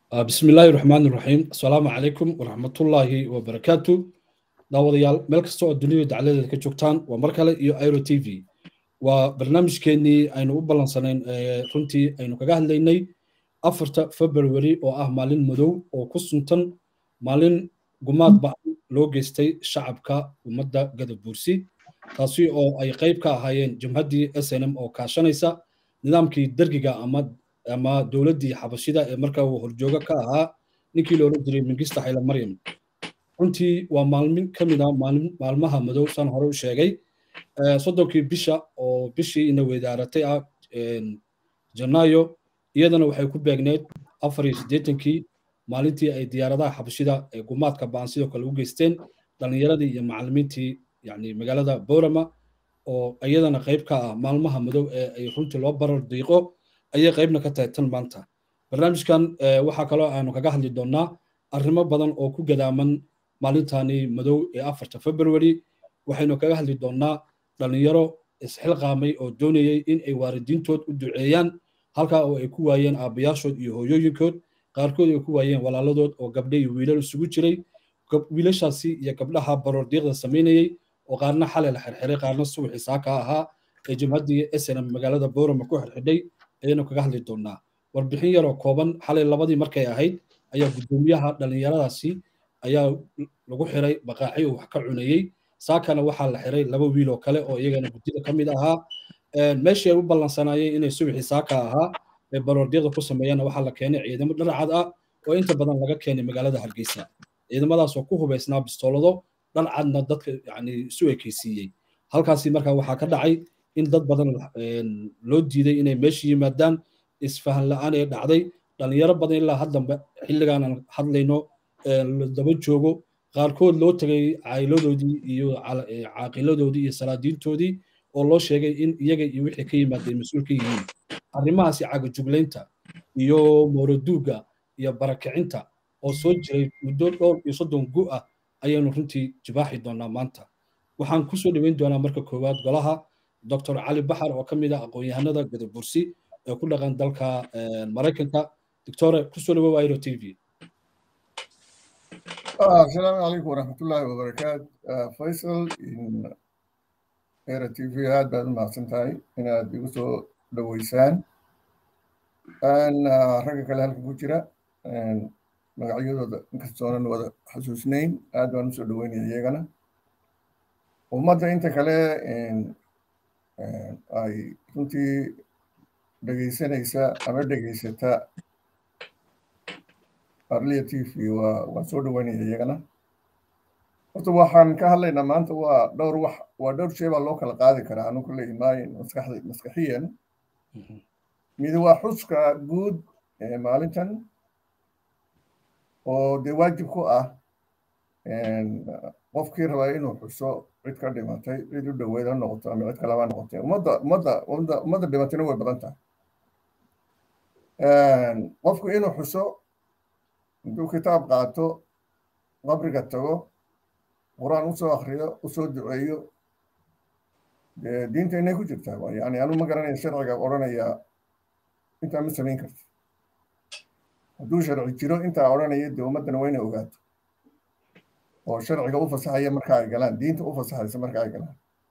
bismi illaahi raxmaan iraxiim assalaamu calaykum waraxmatullaahi wabarakaatu daawadayaal meel kasta oo dunida dacladeeda ka joogtaan waa mar kale iyo iro t v waa barnaamijkeennii aynu u ballansanayn runtii aynu kaga hadlaynay afarta february oo ah maalin madow oo ku suntan maalin gumaad ba-an loo geystay shacabka ummadda gadabuursi taasi oo ay qayb ka ahaayeen jabhaddii s n m oo kaashanaysa nidaamkii dergiga ama ama dowladdii xabashida ee markaa uu horjoogo ka ahaa ninkii loola jiray mingista xayla maryam runtii waa maalmin ka mid a maalmaha madow saan hore u sheegay soddonkii bisha oo bishii ina weydaaratay ah janaayo iyadana waxay ku beegneed afar iyo siddeetankii maalintii ay diyaaradaha xabashida ee gumaadka ba'an sidoo kale u geysteen dhallinyaradii iyo macallimiintii yani magaalada boorama oo iyadana qayb ka ah maalmaha madow ee ay runtii loo barar diiqo ayay qaybna ka tahay tan maanta barnaamijkan waxaa kaloo aanu kaga hadli doonnaa arrimo badan oo ku gadaaman maalintani madow ee afarta february waxaynu kaga hadli doonnaa dhallinyaro isxilqaamay oo doonayay in ay waalidiintood u duceeyaan halkaa oo ay ku waayeen aabbayaashood iyo hooyooyinkood qaarkood ay ku waayeen walaaladood oo gabdhe iyo wiilal isugu jiray wiilashaasi iyo gabdhaha baroordiiqda samaynayey oo qaarna xalay la xirxiray qaarna subaxii saaka ahaa ee jabhaddii snm magaalada boorama ku xirxidhay ayaynu kaga hadli doonnaa warbixin yaroo kooban xalay labadii markay ahayd ayaa guddoomiyaha dhallinyaradaasi ayaa lagu xiray baqaaxi uu wax ka cunayey saakana waxaa la xiray laba wiil oo kale oo iyagana guddida ka mid ahaa meeshii ay u ballansanaayeen inay subaxii saaka ahaa ee baroordiiqda ku sameeyana waxaa la keenay ciidamo dharcad ah oo inta badan laga keenay magaalada hargeysa ciidamadaasoo ku hubaysnaa bistoolado dharcadna dadka yani isu ekeysiiyey halkaasi markaa waxaa ka dhacay in dad badan loo diiday inay meesha yimaadaan isfahan la-aan ee dhacday dhallinyaro badan ilaa haddamba xilligaan aan hadlayno daba joogo qaarkood loo tegay caa'iladoodii iyo caaqiladoodii iyo salaadiintoodii oo loo sheegay in iyaga iyo wixii ka yimaadeen mas-uul ka yihiin arrimahaasi cagajuglaynta iyo mooroduuga iyo barakicinta oo soo jiray muddo dhowr iyo soddon gu ah ayaynu runtii jibaaxi doonaa maanta waxaan kusoo dhoweyn doonaa marka koowaad golaha dr cali baxar oo ka mid ah aqoon-yahanada gadabursi ee ku dhaqan dalka maraykanka doctore kusoo dhawow iro t v asalaamu calaykum waraxmatullaahi wabarakaat faysal era t v aad baad u mahadsan tahay inaad igu soo dhoweysaan ragga kale halka ku jira magacyadooda inkastoonan wada xasuusnayn aad baan usoo dhoweynaya iyagana ummadda inta kale ay runtii dhegaysanaysa ama dhegaysata arlia t v waa waan soo dhoweynaya iyagana horta waxaan ka hadlaynaa maanta waa dhowr wax waa dhowr shay baa loo kala qaadi karaa anu kulle imaayin maskaxda maskaxiyan mid waa xuska guud maalintan oo dee waajib ku ah qofkii rabaa inuu xuso cid ka dhimatay cid u dhoweyd ha noqoto ama cid kalaba noqotay ummadda ummadda ummadda ummadda dhimatayna way badan tahay qofku inuu xuso intuu kitaab qaato qabriga tago qur-aan usoo akriyo usoo duceeyo dee diinta inay ku jirtaa yani anu ma garanaya sharciga odhanaya intaa ma samayn karto hadduu sharci jiro intaa odhanaya dee ummaddana waa inay ogaato oo sharciga u fasaxaya marka ay galaan diinta u fasaxaysa marka ay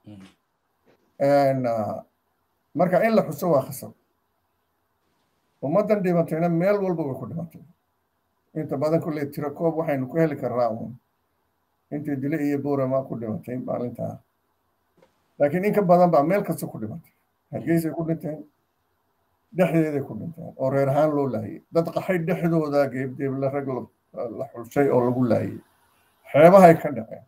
galaan marka in la xuso waa khasab ummaddan dhimatayna meel walba way ku dhimatay inta badan kulley tiro koob waxaynu ku heli karnaa uun intii dile iyo buurama ku dhimatay maalintaa laakiin in ka badan baa meel kasta ku dhimatay hargeysay ku dhinteen dhexdeeday ku dhinteen oo reer ahaan loo laayay dad qaxay dhexdooda geebdeebla rag la xulshay oo lagu laayay xeebahay ka dhaceen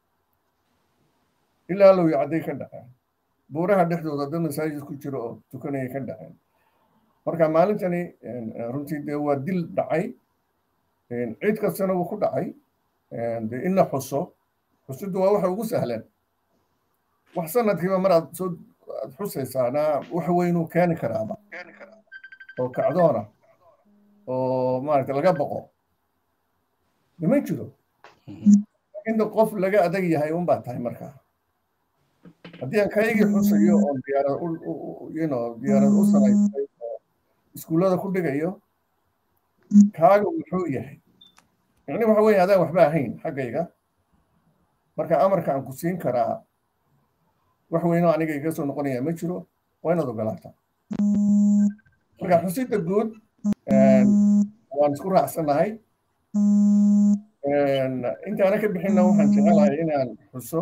ilaa low yacday ka dhaceen buuraha dhexdooda dad masaajid ku jiro oo tukanaya ka dhaceen marka maalintani runtii dee waa dil dhacay cid kastana wuu ku dhacay de in la xuso xusiddu waa waxa ugu sahlan wax sanadkiiba mar aad soo aad xusaysaana wax weynuu keeni karaaba oo kacdoona oo maaragta laga boqo ma jiro inta qof laga adag yahay unbaa tahay markaa haddii aan kaygii xusayo oo diyaarad you know diyaarad u samaysay oo iskuullada ku dhigayo kaaga wuxuu yahay yacni waxa weeye adaan waxba ahayn xaggayga marka amarka aan ku siin karaa wax weynoo aniga iga soo noqonaya ma jiro waa inaad ogolaataa marka xusidda guud waan isku raacsannahay intaana ka bixinna waxaan jecelahay inaan xuso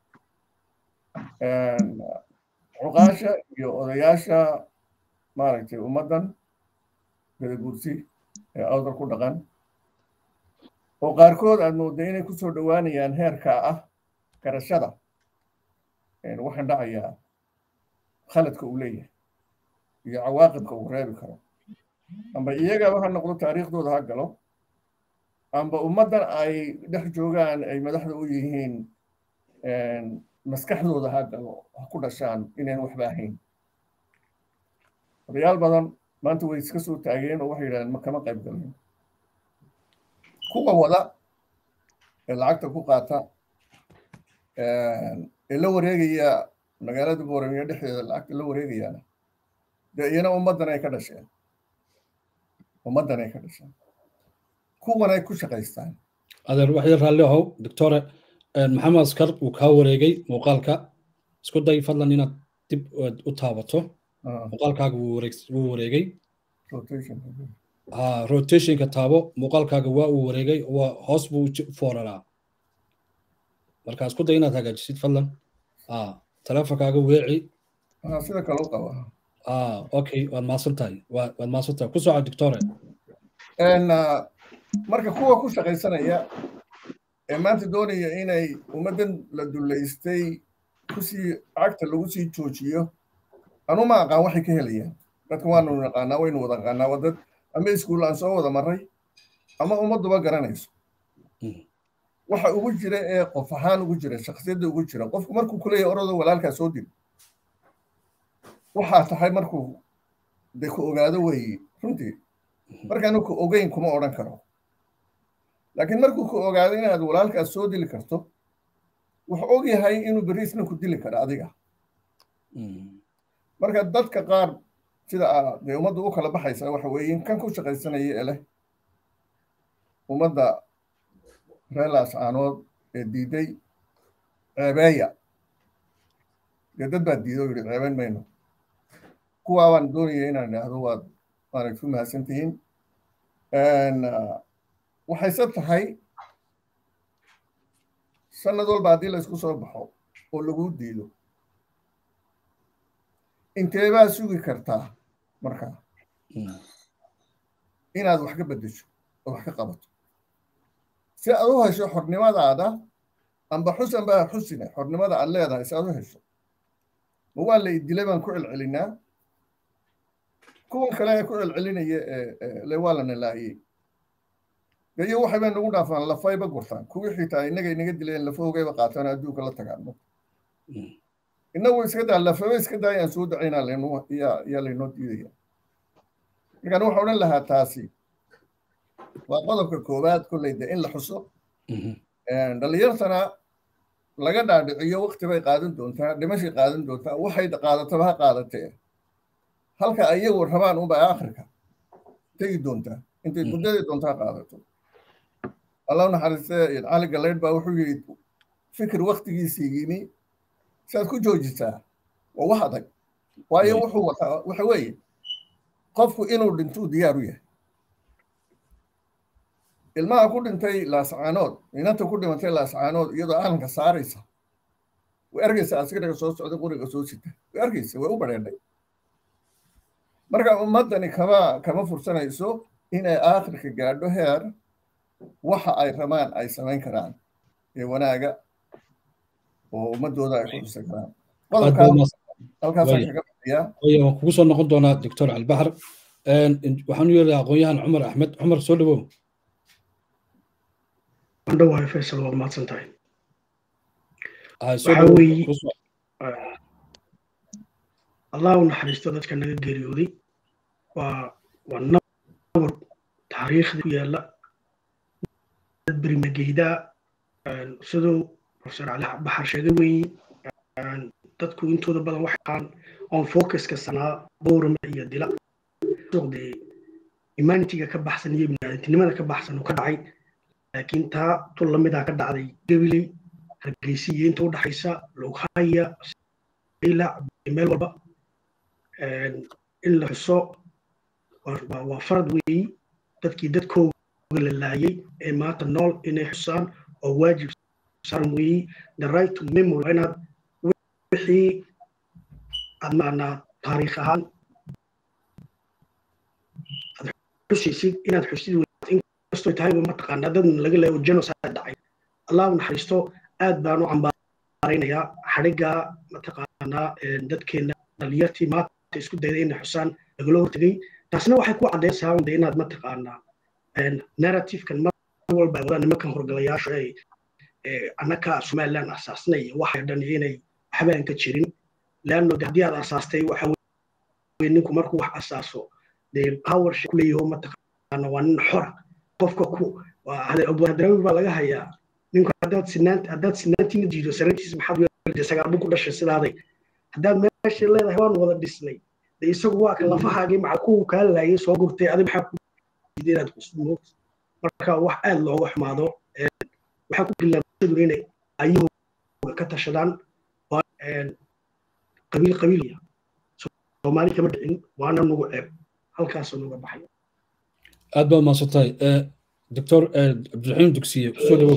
cuqaasha iyo odayaasha maaragtay ummaddan gadaguursi ee awdal ku dhaqan oo qaarkood aad moodda inay ku soo dhowaanayaan heerka ah garashada waxaan dhacayaa khaladka uu leeyahay iyo cawaaqibka uu reebi karo amba iyagaba ha noqdo taariikhdooda ha galo amba ummaddan ay dhex joogaan ay madaxda u yihiin maskaxdooda ha galo ha ku dhashaan inayn waxba ahayn odayaal badan maanta way iska soo taageen oo waxay yidhahdeen ma kama qayb galin kuwa wada ee lacagta ku qaata ee la wareegaya magaalada booramiyo dhexdeeda lacagta la wareegayaana dee iyana ummaddan ay ka dhasheen ummaddan ay ka dhasheen kuwan ay ku shaqaystaan adeer wax yar raalli ahow doctore maxamed askar uu kaa wareegay muuqaalka isku day fadlan inaad dib u taabato muuqaalkaaga wuu wareegay rotationka taabo muuqaalkaaga waa uu wareegay waa hoos buu foolaraa marka isku day inaad hagaajisid fadlan teleefonkaaga weeci sida kale u qaba okay waad maasan tahay waad maasan tahay ku soco doctore marka kuwa ku shaqaysanaya ee maanta doonaya inay ummaddan la dullaystay kusii cagta lagu sii joojiyo anu ma aqaan waxay ka helayaan dadka waanu naqaanaa waynu wada naqaanaa waa dad ama iskuul aan soo wada marray ama ummadduba garanayso waxa ugu jira ee qof ahaan ugu jira shakhsiyadda ugu jira qofku markuu kuleeyahay orada walaalkaa soo dil waxaa tahay markuu de ku ogaado weeye runtii markaanu ku ogeyn kuma odhan karo laakiin markuu ku ogaado inaad walaalkaas soo dili karto wuxuu og yahay inuu beriisna ku dili karo adiga marka dadka qaar sida dee ummadda u kala baxaysa waxa weeye kan ku shaqaysanaya ee leh ummadda reelaas caanood ee diiday ceebeeya dee dad baa diiday oo yidhi ceebeyn mayno kuwaa baan doonaya inaan idhaahdo waad maaragta ku mahadsan tihiin waxayse tahay sanad walba haddii laysku soo baxo oo lagu diido intee baa sugi kartaa markaa inaad wax ka beddesho oo wax ka qabato si aad u hesho xornimadaada amba xus amba xusine xornimada aad leedahay si aad u hesho ma waa la idilay baan ku celcelinaa kuwan kale ee ku celcelinaya le waa lana laayey iyo waxay bay nagu dhaafaan lafayba gurtaan kuwii xitaa innaga inaga dileen lafoogayba qaataan adduunka la tagaan innagu iska daa lafaba iska daayaan soo dacaynaa laynoo yaa laynoo diidaya markaan waxaa odhan lahaa taasi waa qodobka koowaad kolley de in la xuso dhallinyartana laga dhaadhiciyo wakti bay qaadan doontaa dhimashay qaadan doontaa waxay qaadataba ha qaadatee halka ayagu rabaan unba akhirka tegi doontaa intay muddadii doontaa qaadato allah naxariiste cali galeydh baa wuxuu yidhi fikir waktigiisii yimi siaad ku joojisaa waa wax adag waayo wuxuu wataa waxa weeye qofku inuu dhintuu diyaar u yahay ilmaha ku dhintay laascaanood inanta ku dhimatay laascaanood iyadoo caalamka saaraysa way arkaysa askariga soo socda quriga soo sita way arkaysa way u badheedhay marka ummaddani kama kama fursanayso inay aakhirka gaadho heer waxa ay rabaan ay samayn karaan ee wanaaga oo ummadooda ay ku dhisan karaan qodobkahalkaasaan kaga bixiyaa waan kugu soo noqon doonaa doctor albaxar waxaan u yeelaya aqoon-yahan cumar axmed cumar soo dhawow dhawahay faysal waad mahadsan tahay waxa weeye allah u naxariisto dadka naga geeriyooday waa waa nabar taariikhda ku yaalla dad berimageydaa siduu profesor cali baxar sheegay weeye dadku intooda badan waxay qaan on focuska sanaa bowrama iyo dila suuqdee humanitiga ka baxsan iyo biniaadantinimada ka baxsan uu ka dhacay laakiin taa tu lamidaa ka dhacday gabiley hargeysa iyo inta u dhaxaysa lughaya ilac meel walba in la xuso waa farad weeyi dadkii dadkooga la laayay ee maanta nool inay xusaan oo waajib saaran weeyi the right to memory waa inaad wixii aad maanaa taariikh ahaan aad xusaysid inaad xusid inkastoo tahayba mataqaanaa dad laga laayo genocide dhacay allahu naxariisto aad baan u cambaaraynayaa xadhigga mataqaanaa dadkeena dhalinyartii maanta isku dayday inay xusaan lagala hortegay taasna waxay ku caddaysaa unde inaad mataqaanaa narrativekan mar walba ay wadaan nimankan horgalayaashu ay annaka somaliland asaasnay waxay dhan inay waxbaan ka jirin leanno haddii aad asaastay waxa weye ninku markuu wax asaaso dee power ku leeyaho mataqaana waa nin xora qofka ku abdulhadrawi baa laga hayaa ninku haddaad sinaan haddaad sinaantiina jiido sanaantiisa maxaad weelda sagaal buu ku dhashay sidaaday haddaad meesha leedahay waan wada dhisnay de isagu waa ka lafahaagii macal kuwu kaa laayay soo gurtay adi maxaa ku diiday inaad kusmo marka wax aad looga xumaado waxaa ku bilaabashadu inay ayahooga ka tashadaan qabiil qabiilya soomaali kama dhicin waana nugu ceeb halkaasoo nuga baxay aad baad mahadsantahay doctor cabdiraxiim dugsiye kusoo dhawow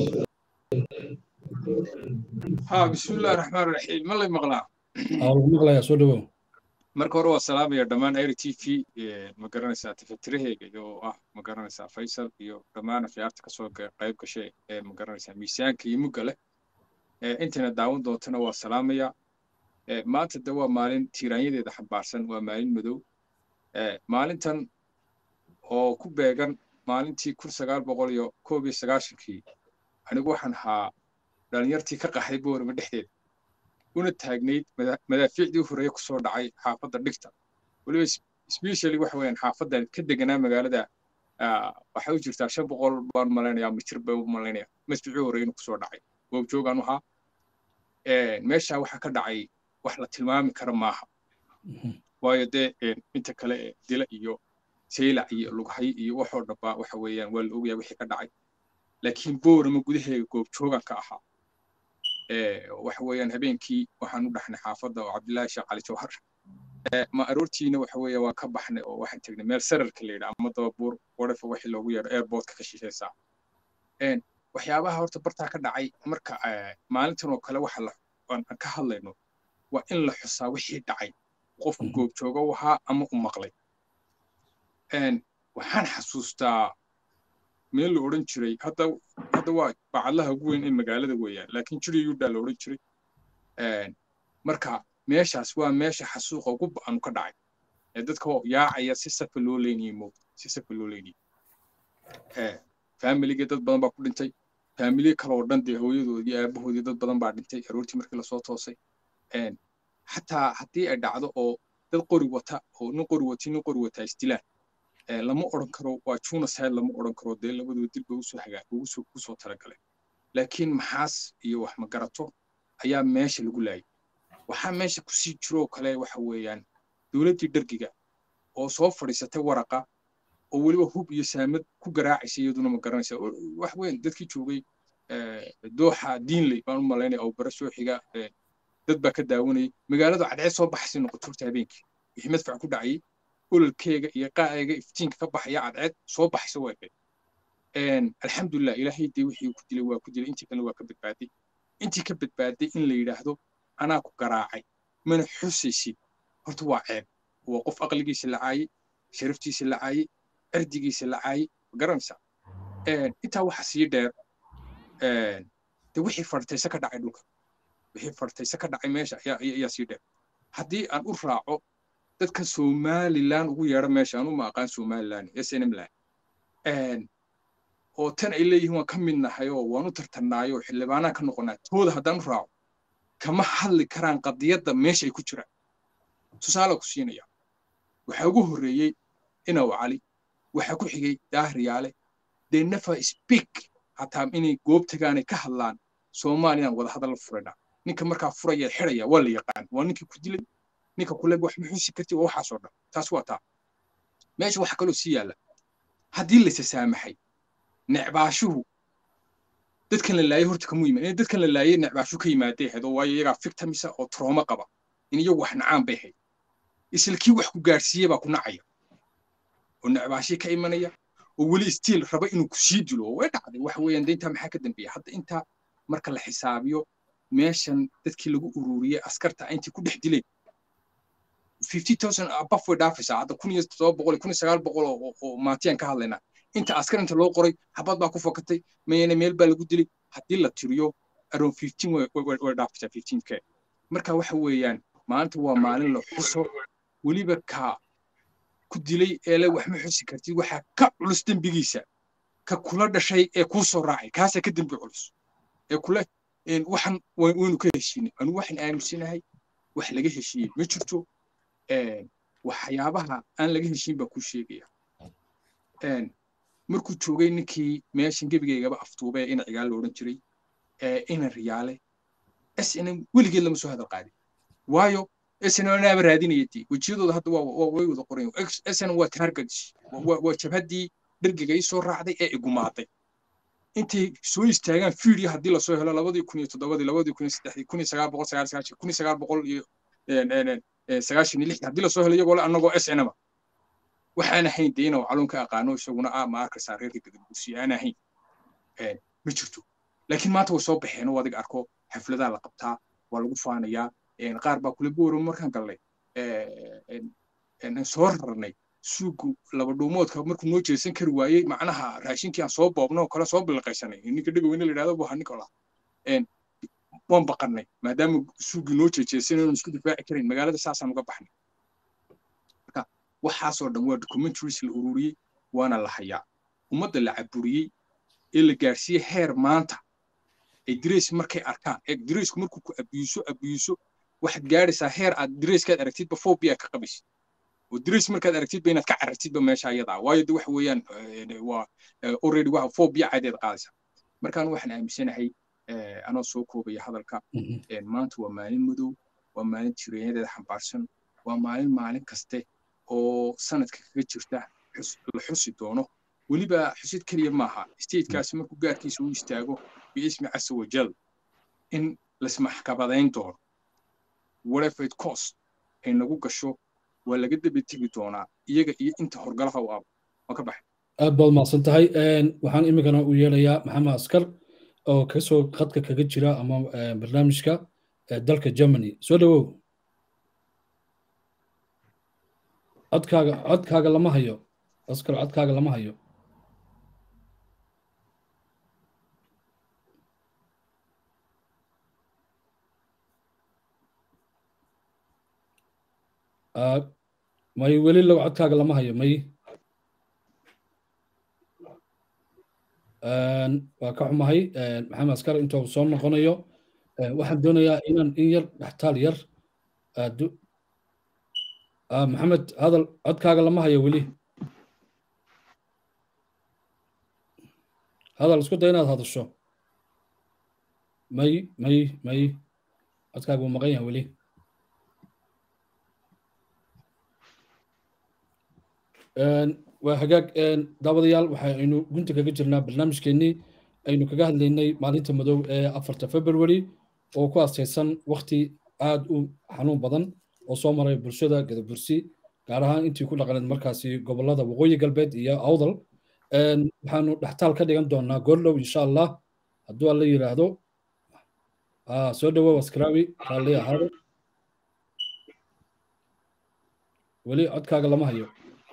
ha bismillahi raxmaan raxiim ma lay maqlaa lagu maqlayaa soo dhawow marka hore waa salaamaya dhammaan air t v ma garanaysaa tifatiraheyga iyo ah ma garanaysaa faysal iyo dhammaan akhyaarta kasoo qayb gashay ee ma garanaysaa miisaanka iyo mugga leh intayna daawan doontana waa salaamaya maanta de waa maalin tiiraanyadeeda xambaarsan waa maalin madow maalintan oo ku beegan maalintii kun sagaal boqol iyo koob iyo sagaashankii anigu waxaan ahaa dhalinyartii ka qaxday boorama dhexdeeda una taagnayd madaafiicdii u horreeye kusoo dhacay xaafadda dhigta weliba specially waxa weeyaan xaafadda ka deganaa magaalada waxay u jirtaa shan boqol baan malaynayaa mitir bay u malaynaya madficii horreeye inuu kusoo dhacay goobjoogaan ahaa meesha waxaa ka dhacay wax la tilmaami kara maaha waayo dee inta kale dila iyo saylac iyo lughay iyo waxoo dhanba waxa weeyaan waa la ogaya wixii ka dhacay laakiin boorama gudaheega goobjoogan ka ahaa waxa weeyaan habeenkii waxaan u dhaxnay xaafadda oo cabdillaahi sheekh cali jawhar ma aroortiina waxa weeya waa ka baxnay oo waxaan tegnay meel sararka la yidhaa ama dababuur whatever wixii loogu yeedho airportka ka shishaysaa waxyaabaha horta bartaa ka dhacay marka maalintan oo kale waxa aan ka hadlayno waa in la xusaa wixii dhacay qofku goobjooga u ahaa ama u maqlay waxaan xasuustaa meel la odhan jiray hadda hadda waa bacadlaha ugu weyn ee magaalada weeyaan laakiin jiri yudaa la odhan jiray marka meeshaas waa meesha xasuuqa ugu ba'anu ka dhacay ee dadka yaacaya si safa loo leynayay moogta si safa loo leynayay faamiligii dad badan baa ku dhintay faamiliye kale oo dhan dee hooyadoodii aabahoodii dad badan baa dhintay aroortii markii lasoo toosay xataa haddii ay dhacdo oo dad qori wata oo nin qori wati nin qori wata isdilaan lama odhan karo waa junaside lama odhan karo dee labadoo dil ba usoo hagaa ugusoo kusoo talagalay laakiin maxaas iyo wax magarato ayaa meesha lagu laayay waxaa meesha kusii jiroo kale waxa weeyaan dowladdii dhargiga oo soo fadhiisatay waraqa oo weliba hub iyo saamad ku garaacaysa iyaduna ma garanaysa wax weyn dadkii joogay dooxa diinley baan u malaynaya oo bare soo xiga dad baa ka daawanayay magaaladu cadceed soo baxaysay noqoto horta habeenkii wixii madfac ku dhacayay ololkeega iyo qaacayga iftiinka ka baxaya cadceed soo baxaysa waa ekeed alxamdulilah ilaahay dee wixii ku dilay waa ku dilay intii kalena waa ka badbaaday intii ka badbaaday in la yidhaahdo anaa ku garaacay mana xusaysid horta waa ceeb waa qof aqligiisa la caayay sharaftiisa la caayay cirdigiisa la caayay ma garanaysaa intaa waxa sii dheer de wixii fartayse ka dhacay dhulka wixii fartayse ka dhacay meesha ayaa sii dheer haddii aan u raaco dadka somalilan ugu yeedha meesha anu ma aqaan somalilan snmlan oo tan ay leeyihiin waan ka mid nahay oo waan u tartannaayo xildhibaanaan ka noqonaa tooda haddaan u raaco kama hadli karaan qadiyadda meesha ay ku jiraan tusaale ku siinaya waxaa ugu horreeyey inaw cali waxaa ku xigay daahriyaale dee nafa speak hataa inay goob tagaanay ka hadlaan soomaaliyaan wada hadal la furayna ninka markaa furaya xidhaya waa la yaqaan waa ninkii ku dilay ninka kule wax ma xusi karti waa waxaasoo dhan taas waa taa meesha waxa kaloo sii yaalla haddii laysa saamaxay necbaashuhu dadkan la laayay horta kamu yimaad dadkan la laayay necbaashu ka yimaadee ahayd oo waayo iyagaa victimisa oo trooma qaba in iyagu wax nacaan bay ahayd isla kii wax ku gaadhsiiye baa ku nacaya oo necbaashii ka imanaya oo weli stiil raba inuu ku sii dilo oo way dhacday waxa weeyaan de intaa maxaa ka dambeeya hadda intaa marka la xisaabiyo meeshan dadkii lagu ururiyey askarta intii ku dhex dileen fifty thousand abaf way dhaafaysaa hadda kun iyo todoba boqol kun iyo sagaal boqol oo maantiyaan ka hadlaynaa inta askar inta loo qoray xabad baa ku fakatay mayana meel baa lagu dilay haddii la tiriyo around fifteen way dhaafaysaa fifteen k marka waxa weeyaan maanta waa maalin la xuso weliba ka ku dilay eele wax ma xusi kartid waxaa ka culus dembigiisa ka kula dhashay ee kuu soo raacay kaasaa ka dembi culus ee kule waxan waynu ka heshiinay anu waxaan aaminsanahay wax laga heshiiyey ma jirto waxyaabaha aan laga heshiin baa kuu sheegaya markuu joogay ninkii meeshan gebigaygaba aftuubay ina cigaal la odhan jiray ina riyaale snm weligeed lama soo hadal qaadin waayo snm anaaba raadinaya dee wejiyadooda hadda way wada qoran snm waa targets waa jabhaddii dhergiga ii soo raacday ee igumaaday intay soo istaagaan fiidiyo haddii lasoo helo labadii kun iyo toddobadii labadii kun iyo saddexdii kun iyo sagaal boqol sagaal sagaashan kun iyo sagaal boqol iyo sagaashan iyo lixdii haddii lasoo helo iyagoo le annagoo snma waxaan ahayn dee inuu calun ka aqaano isaguna ah ma arkaysaa reerka gadagursi aan ahayn ma jirto laakiin maanta way soo baxeen oo adiga arko xafladaa la qabtaa waa lagu faanayaa qaar baa kule booro markaan galnay soo rarnay suugu laba dhuumoodka markuu noo jeesan kari waayey macnaha raashinkii aan soo boobno oo kale soo bilaqaysanay ninka dhegaweyne la yidhahdo buha nicola waan baqannay maadaama suugii noo jeejeesan inaan isku difaaci karin magaalada saasaan uga baxnay marka waxaasoo dhan waa documentaries la ururiyey waana la hayaa ummadda la caburiyey ee la gaarsiiyey heer maanta ay dirays markay arkaan ee diraysku markuu ku abiiso abiiso waxaad gaadhaysaa heer aad dirayskaad aragtidba phobia ka qabaysid oo dirays markaad aragtidba inaad ka carartidba meesha ayadaa waayo de waxa weeyaan waa already waxa phobia cadeed qaadaysaa markaan waxaan aaminsanahay anoo soo koobaya hadalka maanta waa maalin madow waa maalin tireenyadeeda xambaarsan waa maalin maalin kaste oo sanadka kaga jirta la xusi doono weliba xusid keliya maaha statekaasi markuu gaarkiisa u istaago biismi casa wajal in lasmaxkabadayn doono whatever it cost ay nagu gasho waa laga daba tegi doonaa iyaga iyo inta horgalaha u abo waa ka baxay aad baad mahadsan tahay waxaan iminkana u yeelayaa maxamed askar oo kasoo khadka kaga jira ama barnaamijka dalka germany soo dhawow codkaaga codkaaga lama hayo askar codkaaga lama hayo may weli low codkaaga lama hayo may waa ka xumahay maxamed askar inta uu soo noqonayo waxaan doonayaa inaan in yar dhextaal yar maxamed hadal codkaaga lama hayo weli hadal isku day inaad hadasho may may may codkaaga wuu maqan yahay weli waa hagaag daawadayaal waxaynu gunta kaga jirnaa barnaamijkeennii aynu kaga hadlaynay maalinta madow ee afarta february oo ku astaysan wakti aad u xanuun badan oo soo maray bulshada gadabursi gaar ahaan intii ku dhaqaneed markaasi gobollada waqooyi galbeed iyo awdal waxaanu dhextaal ka dhigan doonaa goordhow insha allah hadduu alla yidhaahdo soo dhawow askaraawi raalli ahaado weli codkaaga lama hayo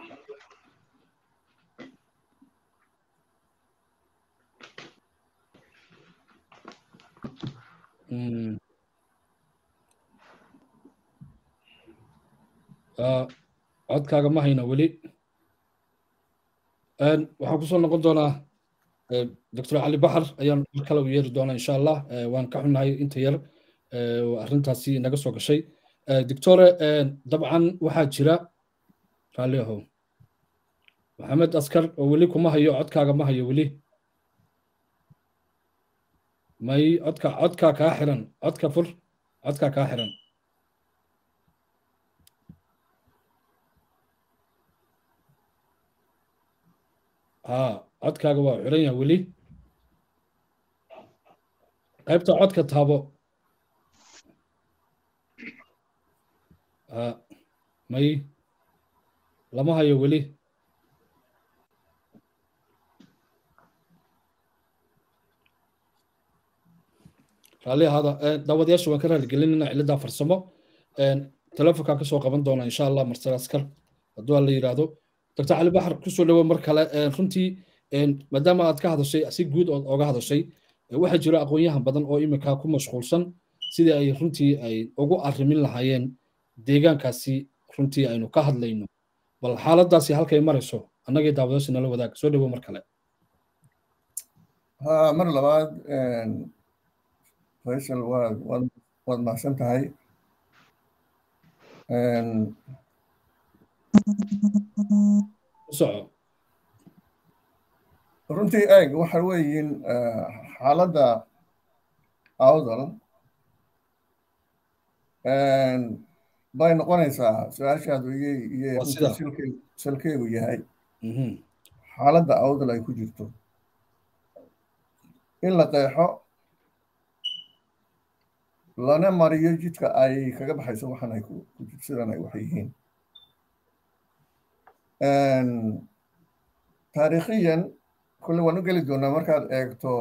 codkaaga ma hayno weli waxaan kusoo noqon doonaa doctor cali baxar ayaan mar kale u yeeri doonaa insha allah waan ka xunnahay inta yar arrintaasi naga soo gashay doctore dabcan waxaa jira raalli ahow maxamed askar oo weli kuma hayo codkaaga ma hayo weli may codka codkaa kaa xiran codka fur codkaa kaa xiran ها codkaaga waa xiran yahay weli qaybta codka taabo ha may lama hayo weli raalli ahaada daawadayaasha waan ka raaligelinayna cilladdaa farsamo telefonkaa ka soo qaban doona insha allah marsal askar hadduu aan la yidhaahdo doctor cali baxar kusoo dhawo mar kale runtii maadaama aad ka hadashay si guud ood oga hadashay waxaa jira aqoon-yahan badan oo iminka ku mashquulsan sidii ay runtii ay ugu arrimin lahaayeen deegaankaasi runtii aynu ka hadlayno bal xaaladaasi halkay marayso annagii daawadayaasha nala wadaag soo dhawo mar kale ha mar labaad faysal waad waad waad mahadsan tahay soco runtii eeg waxa weeyiin xaaladda awdal bay noqonaysaa su-aashaadu iyay iyay runtii salkey salkeegu yahay xaaladda awdal ay ku jirto in la qeexo lana mariyo jidka ay kaga baxayso waxan ay sidan ay wax yihiin taariikhiyan kulle waan u geli doonaa markaad eegto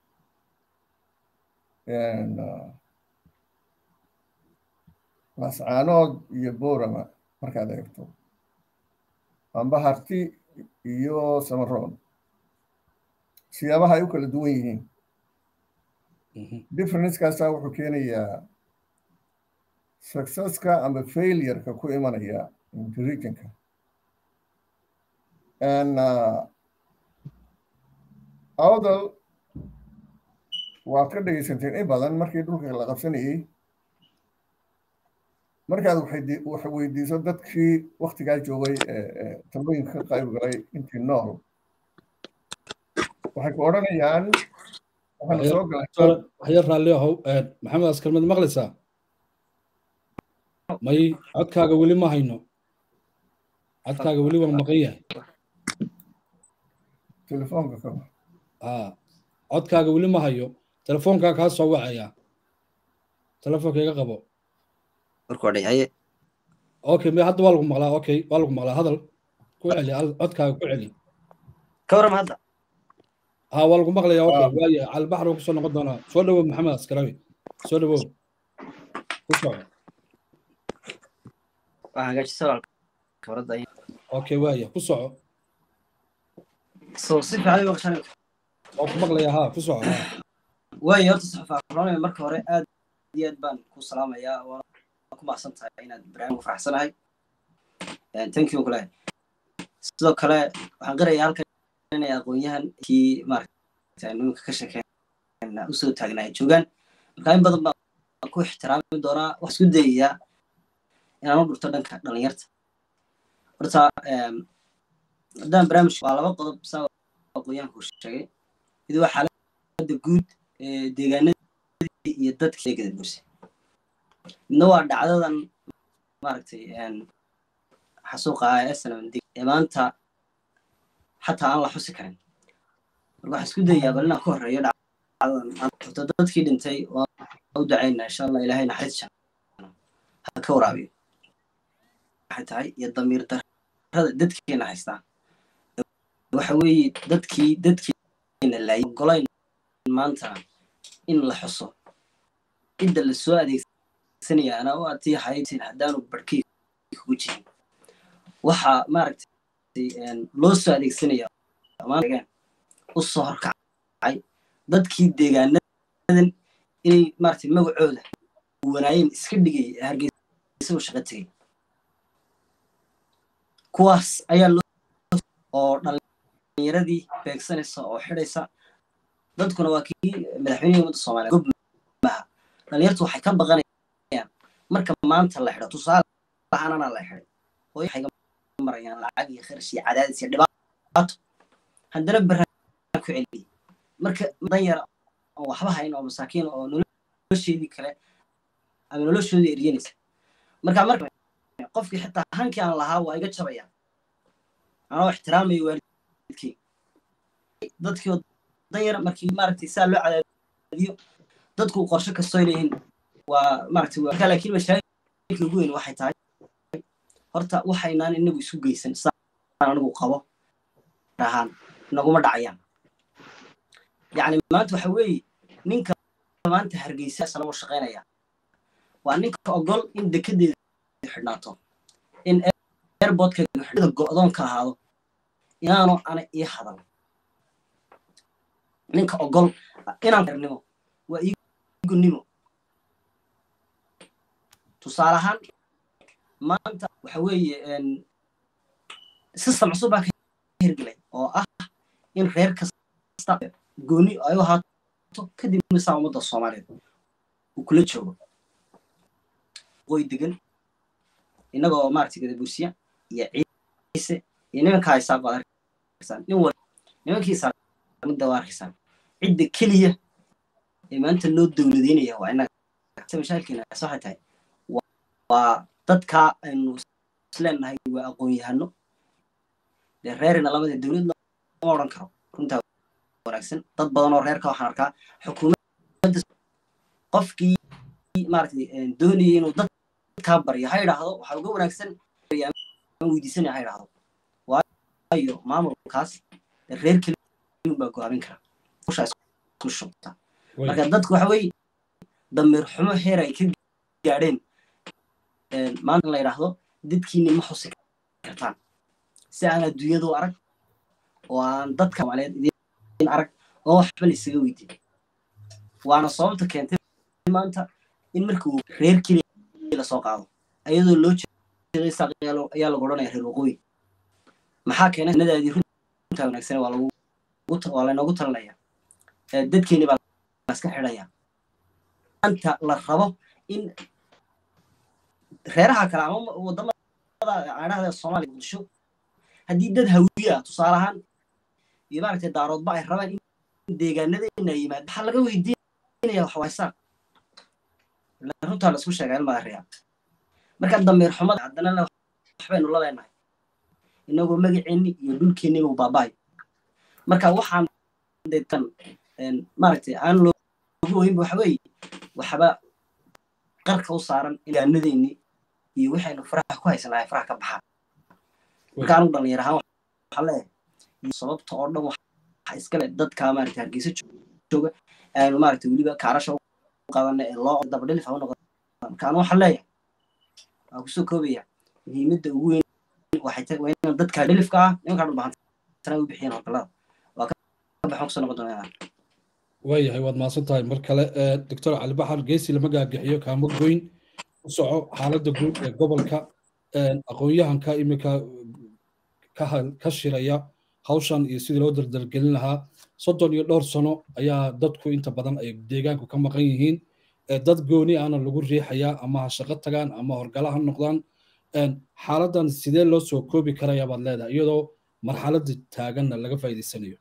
mascaanood iyo borama markaad eegto amba harti iyo samaroon siyaabaha ay u kala duwan yihiin differencekaasaa wuxuu keenayaa successka amba failureka ku imanaya regionka awdal waad ka dhegaysanteen in badan markii dhulka la qabsanayey markaad wax weydiiso dadkii waktigaa joogay talooyinka ka qayb galay intii nool waxay ku odhanayaan waxaana soo galay waxyar raalli ahow maxamed askarmed maqlaysaa may codkaaga weli ma hayno codkaaga weli waa maqan yahay telefoonka ka ha codkaaga weli ma hayo telefoonkaa kaa soo wacaya telefoonka iga qabo warkoodhayaye okay me hadda waa lagu maqlaa okay waa lagu maqlaa hadal ku celi codkaaga ku celi ka warrama hadda ha waa lagu maqlaya okay waaye calbaxar uu kusoo noqon doonaa soo dhawow maxamed askarawi soo dhawow ku soco waa hagaajisa walaalka khibradda okay waaye ku soco soo si fiican uga qashan waa ku maqlaya ha ku soco ha waayo horta saxafaafuranayo marka hore aad iyo aad baan ku salaamayaa waana ku mahadsan tahay inaad barnaamij faraxsanahay thank you kule sidoo kale waxaan qirayaa halkan inay aqoon-yahan kii maaragta nimanka ka sheekeen usoo taagnaay joogaan marka in badan baan ku ixtiraami doonaa wax isku dayayaa inaan u dhurto dhanka dhalinyarta horta haddaan barnaamij waa laba qodob saa aqoon-yahanku sheegay mid waa xaaladda guud ee deegaanadii iyo dadkii gada burse midna waa dhacdadan maaragtay xasuuqa snmd ee maanta xataa aan la xusi karin marka waxaan isku dayayaa bal inaan ku horreeyo dhacdadan horta dadkii dhintay waa u dacaynaa insha allah ilaahay naxariis jana ha ka waraabiyo waxay tahay iyo damiir darrada dadkeena haystaa waxa weeye dadkii dadkeena laayay golayn maanta in la xuso cidda la soo adeegsanaya anaa u atii haytin haddaanu barhkay kugu jirin waxaa maaragtay loo soo adeegsanaya u soo horkacay dadkii deegaanadan inay maaragtay magacooda wanaayeen iska dhigay hargeysa u shaqo tegay kuwaas ayaa loo oo dhalinyaradii beegsanaysa oo xidhaysa dadkuna waa kii madaxweynihii ummadda soomaaliya gob maha dhalinyartu waxay ka baqanayaan marka maanta la xidho tusaale lahanana la xidhay hooyo waxay ga marayaan lacag iyo kharash iyo cadaadis iyo dhibaato haddana baraan ku celiyay marka dan yar oo waxba hayn oo masaakiin oo nolosheedii kale ama noloshoodii eryanaysa marka marka qofkii xitaa hankii aan lahaa waa iga jabayaan anoo ixtiraamayo waalidkii dadkii oo danyar markii maaragtay saa loo cadaadiyo dadku qorshe kastoo leeyihiin waa maaragtay waa laakiin mashaakilka ugu weyn waxay tahay horta waxaynaan inagu isu geysan sidaan anigu qabo ahaan naguma dhacayaan yacni maanta waxa weeye ninka maanta hargeysa isla u shaqaynaya waa ninka ogol in dekedeeda xidhnaato in airportka go'doonka ahaado inaanu ana ii hadal ninka ogol inaan nimo waa iigunimo tusaale ahaan maanta waxa weeye system cusub baa ka hirgelay oo ah in reer kasta gooni ay u ahaato kadib misaa ummadda soomaaliyeed uu kula joogo qoy degan innagoo maaragtay gadabuusiya iyo ciise iyo nimanka haysaa baad arkaysaan nin wal nimankiisa midda waa arkaysaan cidda keliya ee maanta loo dowladeynaya waa innaga mashaakilkeena waxay tahay waa dadkaa aynu isleenahay waa aqoon-yahano dee reerina lamada dowlad lama odhan karo runtaa wanaagsan dad badan oo reerka waxaan arkaa xukuumadda qofkii maaragtay doonayay inuu dadkaa baryo ha idhaahdo waxaa uga wanaagsan weydiisanaya ha idhaahdo waayo maamulkaas reer keliun baa go-aamin kara ushaa isku shubta marka dadku waxa weeye damiir xumo heer ay ka gaadheen maanta in la yidhaahdo dadkiini ma xusi kartaan si aan adduunyadu arag oo aan dadka soomaaliyeed idin arag oo waxba la isaga weydiin waana sababta keentay maanta in markii uu reer keliya lasoo qaado ayadoo loo jeeday saaq ayaa lagu odhanaya reer waqooyi maxaa keenay nadaadii runtaa wanaagsan waa lagu waa laynoogu talinaya dadkeeni baa laska xidhaya maanta la rabo in reeraha kale ama wadamada cadhahda soomaaliya muqdisho haddii dad hawiye ah tusaale ahaan iyo maaragtay daaroodba ay rabaan in deegaanadeena yimaado waxaa laga weydiinaya waxwaysaa runtaa la isku sheegaa ilmaa reya marka damiir xumada haddana waxbaynu la leenahay inagoo magaceenni iyo dhulkeenniba u baaba'ay marka waxaan deetan maaragtay aan loogu oynba waxa weeye waxba qarka u saaran deegaanadeennii iyo waxaynu faraha ku haysanahay faraha ka baxaan marka anigu dhalinyar ahaan waxaa leeyahay sababta oo dhan waxa iskale dadka maaragtay hargeysa jooga aanu maaragtay weliba kaarasha u qaadana ee loo dabadhilif u noqon marka anu waxaan leeyahay waan kusoo koobaya muhiimadda ugu weyn waxay tahay waa inaan dadka dhilifka ah nimankaa dhulbahantana u bixiyeen howlgallada waa ka baxan kusoo noqon doonaa waayahay waad mahadsan tahay mar kale doctor cali baxar geesi lama gaagixiyo kaamo goyn u soco xaaladda guud ee gobolka aqoon-yahanka iminka ka shiraya hawshan iyo sidii loo daldalgelin lahaa soddon iyo dhowr sano ayaa dadku inta badan ay deegaanku ka maqan yihiin dad gooni ahna lagu riixayaa ama ha shaqo tagaan ama horgala ha noqdaan xaaladdan sidee loo soo koobi karaya baad leedahay iyadoo marxaladda taaganna laga faa'iidaysanayo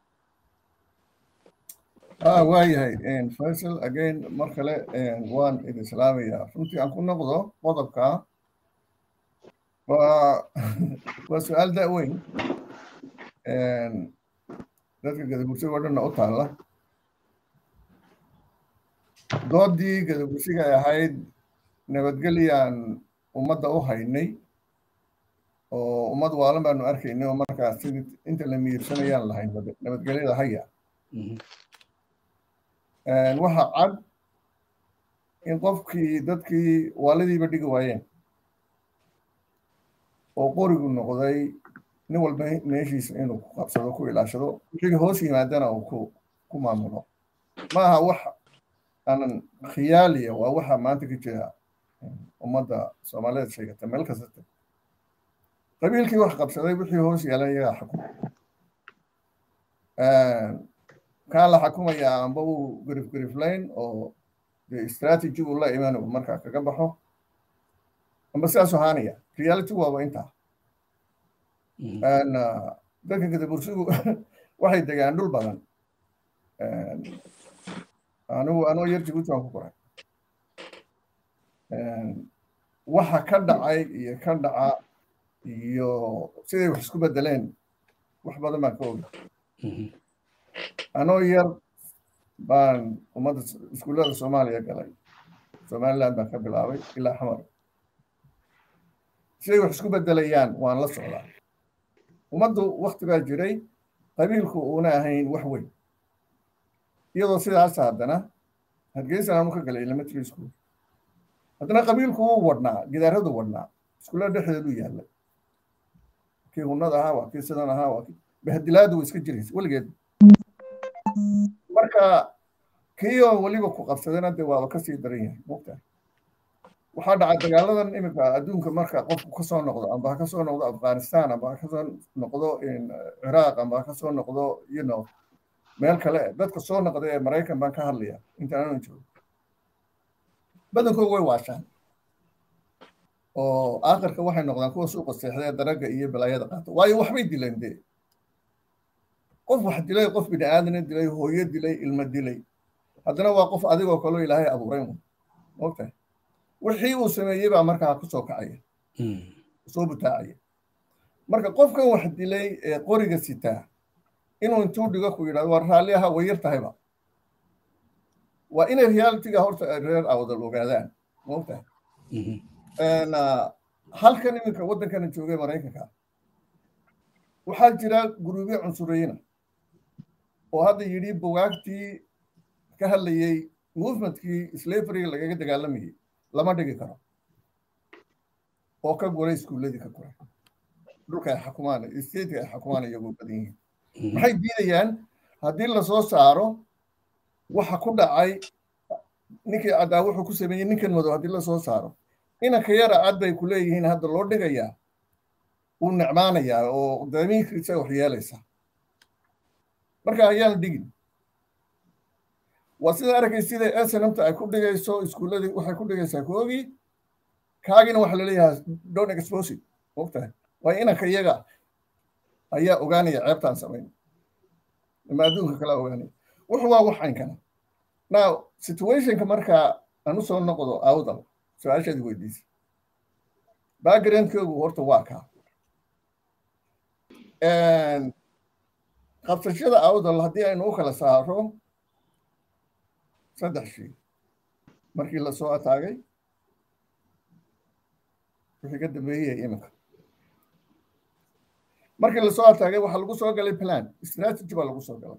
waayahay faisal again mar kale waan idin islaamayaa runtii aan ku noqdo qodobka waa waa su-aal da-weyn dadka gadabursiga oo dhanna u taalla doodii gadabursiga ay ahayd nabadgelyaan ummadda u haynay oo ummad waalan baanu arkaynay oo markaas sidii inta la miirsanayaan lahayn nabadgelyada haya waxa cad in qofkii dadkii waalidiiba dhigi waayeen oo qorigu noqday nin walba meeshiisa inuu ku qabsado ku ilaashado wixii hoos yimaadana uu ku ku maamulo maaha wax aanan khiyaaliya waa waxa maanta ka jira ummadda soomaaliyeed sheegata meel kastata qabiilkii wax qabsaday wixii hoos yeelan iyagaa xukuma kaan la xukumayaa amba uu garif gariflayn oo de strategy uu la iman uu markaa kaga baxo amba sidaas ahaanaya reality waaba intaa dadka gadabursigu waxay degaan dhul badan anigu anoo yar jibuuti waan ku koray waxa ka dhacay iyo ka dhaca iyo siday wax isku bedeleen wax badan baan ka oga anoo yar baan ummadda iskuullada soomaaliya galay somaliland baan ka bilaabay ilaa xamar siday wax isku bedelayaan waan la socdaa ummaddu wakti baa jiray qabiilku uuna ahayn wax weyn iyadoo sidaas haddana hargeysan aanu ka galay elementary school haddana qabiilku wuu wadhnaa gidaaradu wadhnaa iskuullada dhexdeedu yaallay kii hunnada ahaa waa kii sidan ahaa waa kii bahadilaadu way iska jiraysa weligeed marka kii oo weliba ku qabsadana dee waaba kasii daran yahay mogtahay waxaa dhacay dagaaladan iminka adduunka marka qofku kasoo noqdo amba ha kasoo noqdo afghanistan amba ha kasoo noqdo ciraaq amba ha kasoo noqdo you know meel kale dadka soo noqda ee maraykan baan ka hadlaya inta aanu joogo badankoodu way waashaan oo aakhirka waxay noqdaan kuwa suuqa seexda ee daraga iyo balaayada qaata waayo waxbay dileen dee qof wax dilay qof bini aadana dilay hooyo dilay ilmo dilay haddana waa qof adigoo kaloo ilaahay abuuray mogtahay wixii uu sameeyey baa markaa kusoo kacaya soo butaacaya marka qofkan wax dilay ee qoriga sitaa inuu intuu dhigo ku yidhahdo waa raalli aha way yar tahayba waa inay realitiga horta reer awdal ogaadaan mogtahay halkan iminka waddankana joogay maraykanka waxaa jira guruubyo cunsuriyina oo hadda yidhi bugaagtii ka hadlayey movementkii slaveryga lagaga dagaalamayey lama dhigi karo oo ka guray iskuulladii ka guray dhulka ay xukumaan stateka ay xukumaan iyagoo badan yihiin maxay diidayaan haddii lasoo saaro waxa ku dhacay ninkii caddaa wuxuu ku sameeyey ninkan madow haddii lasoo saaro inanka yara cad bay ku leeyihiin hadda loo dhigayaa wuu necmaanayaa oo damiinkiisa wax yeelaysa marka ayaan dhigin waa sida arkay sida snmta ay ku dhigayso iskuulladii waxay ku dhigaysaa koogii kaagina waxa laleeyahaa don exposit mogtahay waa inanka iyaga ayaa ogaanaya ceebtaan samayn ama adduunka kala ogaanaya wuxu waa wax aynkana now situationka markaa aan usoo noqdo awdal su-aashaadi weydiisa backgroundkoogu horta waa kaa qabsashada awdal haddii aynu u kala saaro saddex shay markii lasoo ataagay wixii ka dambeeyey iminka markii lasoo ataagay waxaa lagu soo galay plan strategy baa lagu soo galay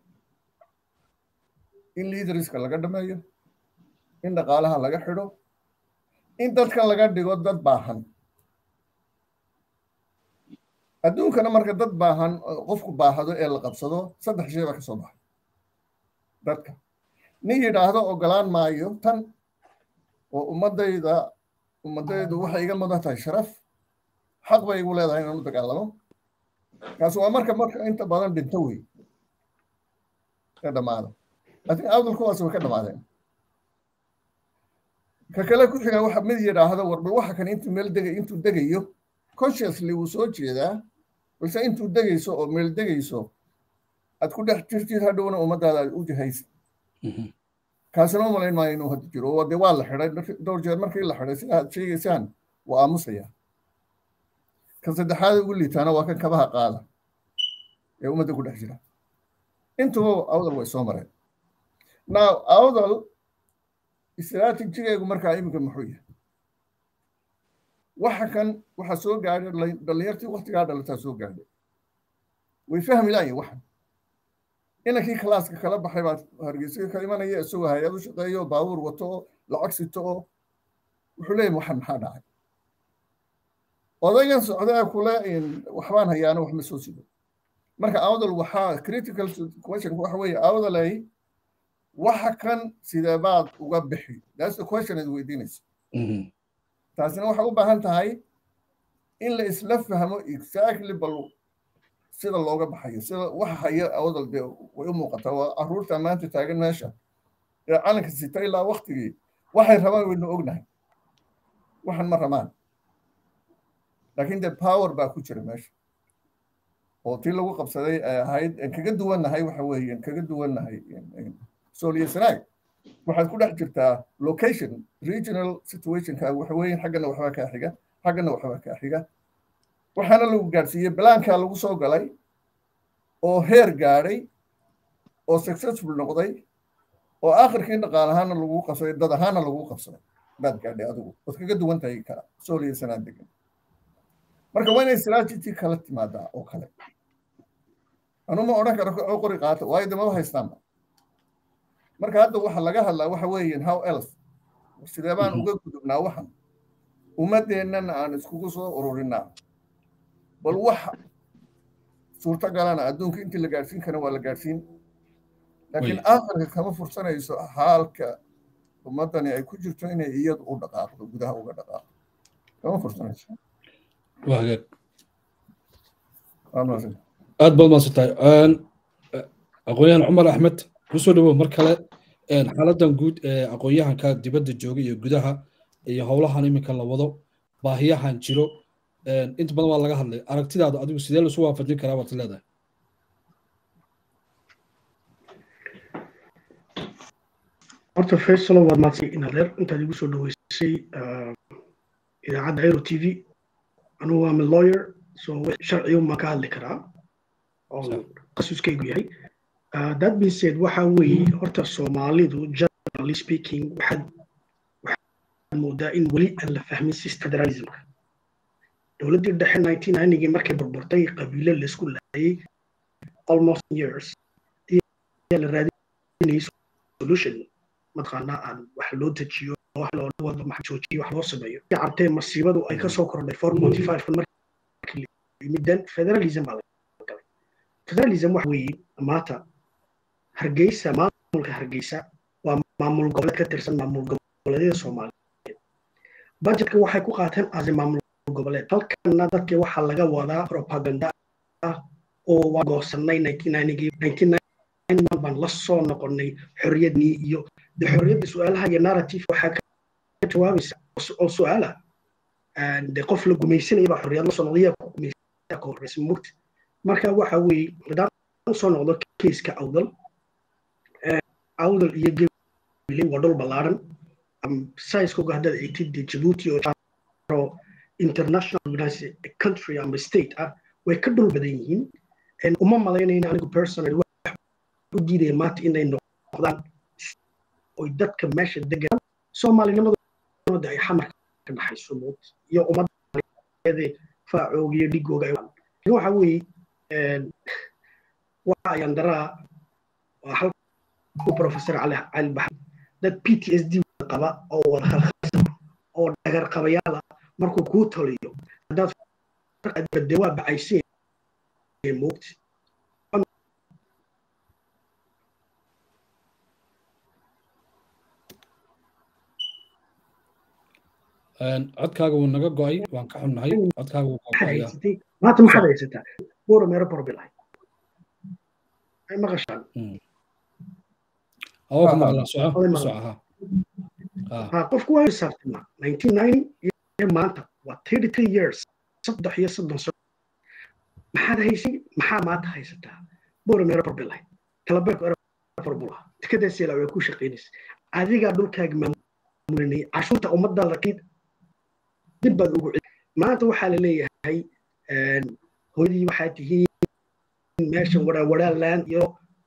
in leaderska laga dhameeyo in dhaqaalaha laga xidho in dadkan laga dhigo dad baahan adduunkana marka dad baahan qofku baahado ee la qabsado saddex shay baa ka soo baxay dadka nin yidhaahdo ogolaan maayo tan oo ummadayda ummadaydu waxay iga mudan tahay sharaf xaq bay igu leedahay inaan u dagaalamo kaasi waa marka marka inta badan dhinto wey ka dhamaada laakiin awdal kuwaas way ka dhamaadeen ka kale ku xiga waxa mid yidhaahdo warbal waxa kan intuu meel degay intuu degayo consciously wuu soo jeedaa balse intuu degayso oo meel degayso aad ku dhex jirtid hadhowna ummadaada aad u jahaysa kaasina u malayn maayo inuu hadda jiro oo dee waa la xidhay dhowr jeer markii la xidhay sida aad sheegaysaan waa aamusaya kan saddexaad ugu liitaana waa kan kabaha qaada ee ummadda ku dhex jira intuba awdal way soo mareen now awdal istraatijigeegu markaa iminka muxuu yahay waxa kan waxaa soo gaadhay dhallinyartii waktigaa dhalataa soo gaadhay way fahmi laayiin waxan inankii kalaaska kala baxay baa hargeysa ka imanaya isagoo hay-ad u shaqeeyo oo baabuur wato oo lacag sito oo wuxuu leeyahy waxan maxaa dhacay odaygan socdaa kule waxbaan hayaano wax ma soo sido marka awdal waxaa critical question waxa weeye awdalay waxa kan sidee baad uga bixi that's the question ad weydiinaysa taasina waxay u baahan tahay in la isla fahmo exactly bal sida looga baxayo sida waxa haya awdal dee way u muuqataa waa caruurta maanta taagan meesha ee calanka sita ilaa waktigii waxay rabaan waynu ognahay waxan ma rabaan laakiin dee power baa ku jira meesha oo tii lagu qabsaday ay ahayd aan kaga duwannahay waxa weeye aan kaga duwannahay sooliyo sanaag waxaad ku dhex jirtaa location regional situationka waxa weeye xaggana waxbaa kaa xiga xaggana waxbaa kaa xiga waxaana lagu gaadhsiiyey balaankaa lagu soo galay oo heer gaadhay oo successful noqday oo aakhirkii dhaqaal ahaana lagu qabsaday dad ahaana lagu qabsaday baad gaadhay adigu waad kaga duwan tahay kala sooliya sanaa degan marka waa inay strategy kala timaadaa oo kale anuma odhan karo oo qori qaata waayo damaba haystaanba marka hadda waxa laga hadlaa waxa weeyaan how else sidee baan uga gudubnaa waxan ummadeennana aan iskugu soo ururinaa bal wax suurtagalana adduunka intii la gaadhsiin kara waa la gaadhsiin laakiin aakhirka kama fursanayso haalka ummaddani ay ku jirto inay iyadu u dhaqaaqdo gudaha uga dhaqaaqdo kama fursanayso waa hagaag waa mahadsan aad baad mahadsantahay aqoon-yahan cumar axmed kusoo dhawow mar kale xaaladan guud ee aqoon-yahanka dibadda jooga iyo gudaha iyo howlahan iminka la wado baahiyahan jiro inta badan waa laga hadlay aragtidaada adigu sidee lasu waafajin karaa baad leedahay horta faysalo waad maadsay inadeer intaad igu soo dhaweysay idaacadda aero t v anugu waa mid lawyer so sharciga maan ka hadli karaa oo qasuskaygu yahay that being said waxa weeye horta soomaalidu generally speaking waxaad waxaad moodaa in weli aan la fahmin federalismka dowladdii dhexe nineteen ninegii markay burburtay qabiilo laisku laayay almost years ayaa la raadinayay solution mataqaanaa aan wax loo dejiyo wax loo wado max joojiyo wax loo sameeyo cartee masiibadu ay ka soo kordhay four forty five markii yimidan federalism baa galay federalism waxa weeye maanta hargeysa maamulka hargeysa waa maamul goboleed ka tirsan maamul goboleedyada soomaaliyeed budgetka waxay ku qaateen as maamul goboleed halkana dadkii waxaa laga wadaa propaganda ah oo waa goosanay baan la soo noqonay xorriyadnii iyo de xorriyadda su-aalaha iyo narrative waxaa ka jawaabaysa oo su-aala de qof la gumaysanaya baa xorriyad la soo noqday yaa ku gumaysanaya ka horreysa mugta marka waxa weeye haddaan usoo noqdo keiska awdal awdal iyo gebile waa dhul ballaaran saiskoga haddaad eegtid de jabuuti oo international organized country ama state ah way ka dhul badan yihiin uma malaynayna anigu personal wax u diidaya maanta inay noqdaan oy dadka meesha degan soomaalinimadooda ay xamarka ka dhaxayso mood iyo ummadda faacooga iyo dhigooga waxa weeye waxa ayaan daraa waa halku professor cali cali baxar dad p t s d qaba oo wada khalkhalsan oo dhagar qabayaala markuu kuu taliyo haddaad de waa bacaysan moogti codkaaga wuu naga go'ay waan ka xunnahay codkaaga wuu go'aya maanta maxaad haysataa buura meero borbilahay ay maqashaan awa ku maqlaa soco soco ha ha qofku waa xisaabtama nineteen ninety iyo maanta waa thirty three years saddex iyo soddon sano maxaad haysay maxaa maanta haysataa buura meero borbilahay talabeerku eroborbula tikadaasiila way ku shaqaynaysa adigaa dhulkaaga maamulinay cashuurta ummaddaada kiid dib baad ugu celi maanta waxaa la leeyahay hooyadii waxaa tihiin meeshan waraawaraland iyo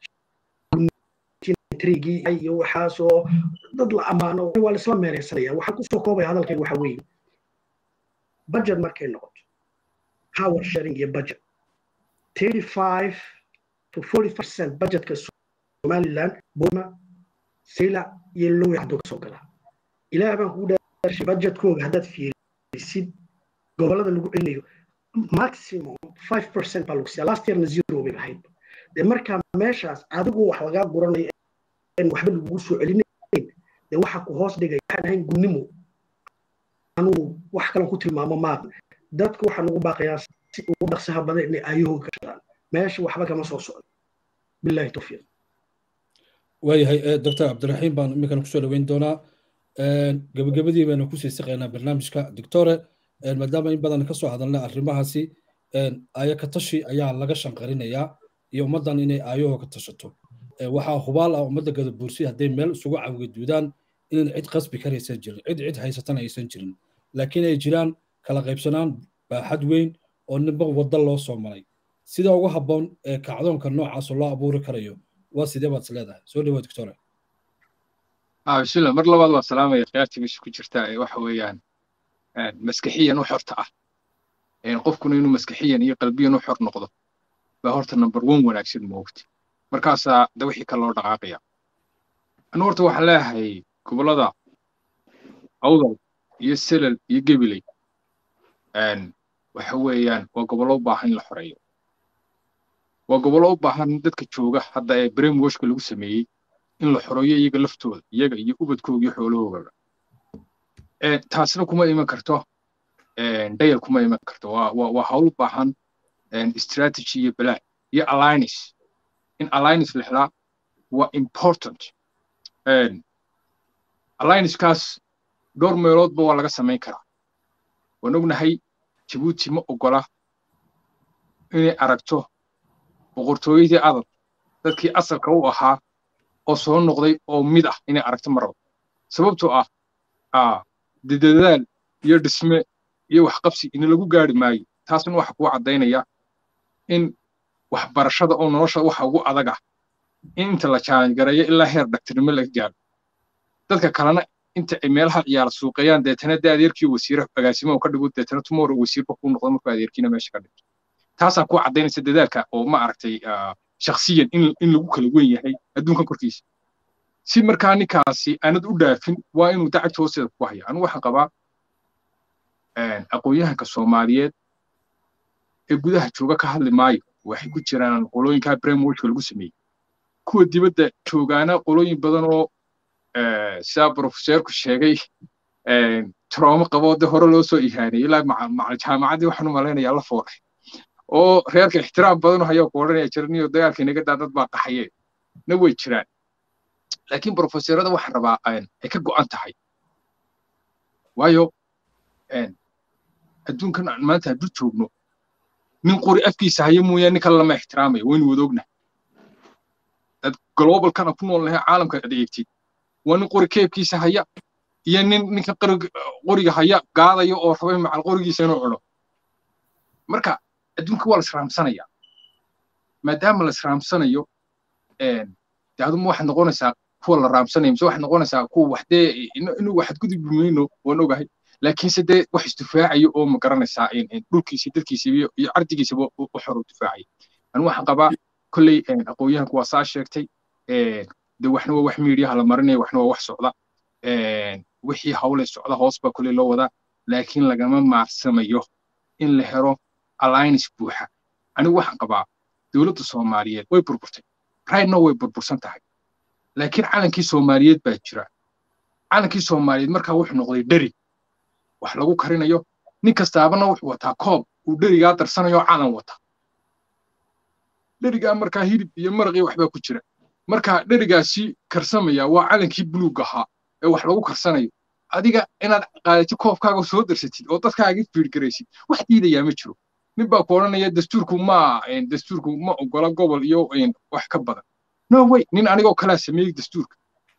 trigii iyo waxaasoo dad la ammaano waa laisla meereysanaya waxaan kusoo koobaya hadalkayga waxa weeye budget markay noqoto power sharing iyo budget thirty five to forty percent budgetka somaliland boma saylac iyo lowi hadduu kasoo galaa ilaah baan kugu dhaashay budgetkooga haddaad fiirisid gobolada lagu celinayo maximum five percent baa lagu siiya last yearna zero bay ahayd dee markaa meeshaas adigu wax lagaa guranayo in waxba lagugu soo celinayn dee waxa ku hoos dhigay waxaan ahayn gunnimo anugu wax kalan ku tilmaamo maaha dadka waxaa nagu baaqayaa si ugu dhaqsaha badan inay aayahooga ka shadaan meesha waxba kama soo socdo billahi tawfiiq waayahay doctor cabdiraxiim baan iminkan kusoo dhaweyn doonaa gabagabadii baynu kusii siqaynaa barnaamijka doctore maadaama in badan kasoo hadalna arrimahaasi aayo ka tashi ayaa laga shanqarinayaa iyo ummaddan inay aayahoo ka tashato waxaa hubaal ah ummadda gadabuursi hadday meel isugu cawgeduudaan inaan cid qasbi karaysan jirin cid cid haysatana aysan jirin laakiin ay jiraan kala qaybsanaan baaxad weyn oo ninba wadda loo soo maray sida ugu habboon ee kacdoonka noocaas loo abuuri karayo waa sidee baad is leedahay soo dhawaad doctore bismillah mar labaad waa salaamaya khiyaartii meesha ku jirta ee waxa weeyaan maskaxiyan u xorta ah qofkuna inuu maskaxiyan iyo qalbiyan u xor noqdo baa horta number one wanaagsan moogti markaasaa da wixii kale loo dhaqaaqaya anu horta waxaan leeyahay gobollada awdal iyo selal iyo gebiley waxa weeyaan waa gobollo u baahan in la xoreeyo waa gobollo u baahan dadka jooga hadda ee brainwashka lagu sameeyey in la xoreeyo iyaga laftooda iyaga iyo ubadkooga iyo xoolahoogaba taasna kuma iman karto dayal kuma iman karto waa waa waa hawl u baahan strategy iyo balaa iyo alliance in alliance la helaa waa important alliancekaas dhowr meeloodba waa laga samayn karaa waan ognahay jabuuti ma ogola inay aragto boqortooyadii adal dadkii asalka u ahaa oo soo noqday oo mid ah inay aragto maraba sababtoo ah dadaal iyo dhisme iyo waxqabsi ina lagu gaari maayo taasna waxa kuu caddaynaya in waxbarashada oo nolosha waxa ugu adag ah in inta la challenge gareeyo ilaa heer dhaktirnimo laga gaaro dadka kalena inta ay meelaha ciyaara suuqeeyaan deetana dee adeerkii wasiire agaasimo ka dhigo deetana tomorrow wasiirba kuu noqdo markuu adeerkiina meesha ka dhigto taasaa kuu caddaynaysa dadaalka oo ma aragtay shakhsiyan in in lagu kala wen yahay adduunkan korkiisa si markaa ninkaasi aanad u dhaafin waa inuu dacagta hoosteeda ku haya anigu waxaan qabaa aqoon-yahanka soomaaliyeed ee gudaha jooga ka hadli maayo waxay ku jiraan qolooyinkaa brainwashka lagu sameeyey kuwa dibadda joogaana qolooyin badan oo sidaa profeseerku sheegay troomo qaboo de hore loo soo ihaanay ilaa macal jaamacaddii waxaan u malaynayaa la foolay oo reerka ixtiraam badan hayaa ku odhanaya jiraniyo dagaalka inaga daa dad baa qaxaye na way jiraan laakiin profeseerada waxaan rabaa ay ka go'an tahay waayo adduunkan aan maanta hadduu joogno nin qori afkiisa haya mooyaane nin kale lama ixtiraamayo waynu wada ognahay dad globalkana ku nool nahay caalamka ad eegtid waa nin qori keebkiisa haya iyo nin ninka qoriga haya gaadaya oo rabay macal qorigiisa inuu cuno marka adduunka waa la israamsanaya maadaama la israamsanayo de aduma waxaad noqonaysaa kuwa la raamsanaya mise waxaad noqonaysaa kuwa wax dee inuu waxaad gudubbi mayno waan ogahay laakiinse dee wax isdifaacayo oo ma garanaysaa dhulkiisa dadkiisa iyo cardigiisaba u xor u difaacaya anu waxaan qabaa kolley aqoon-yahanku waa saa sheegtay de waxna waa wax miidiyaha la marinaya waxna waa wax socda wixii hawle socda hoos baa kolley loo wadaa laakiin lagama maarsamayo in la helo alliance buuxa anigu waxaan qabaa dowladda soomaaliyeed way burburtay rightna way burbursan tahay laakiin calankii soomaaliyeed baa jira calankii soomaaliyeed markaa wuxuu noqday dheri wax lagu karinayo nin kastaabana wuxuu wataa koob uu dherigaa darsanayo calan wata dherigaa markaa hilib iyo maraqii waxbaa ku jira marka dherigaasi karsamaya waa calankii buluug ahaa ee wax lagu karsanayo adiga inaad qaadatid koobkaaga soo darsatid oo dadkaaga fiirgaraysid wax diidayaa ma jiro nin baa ku odhanaya dastuurku ma dastuurku ma ogola gobol iyo wax ka badan no way nin anigoo kalaa sameeyey dastuurka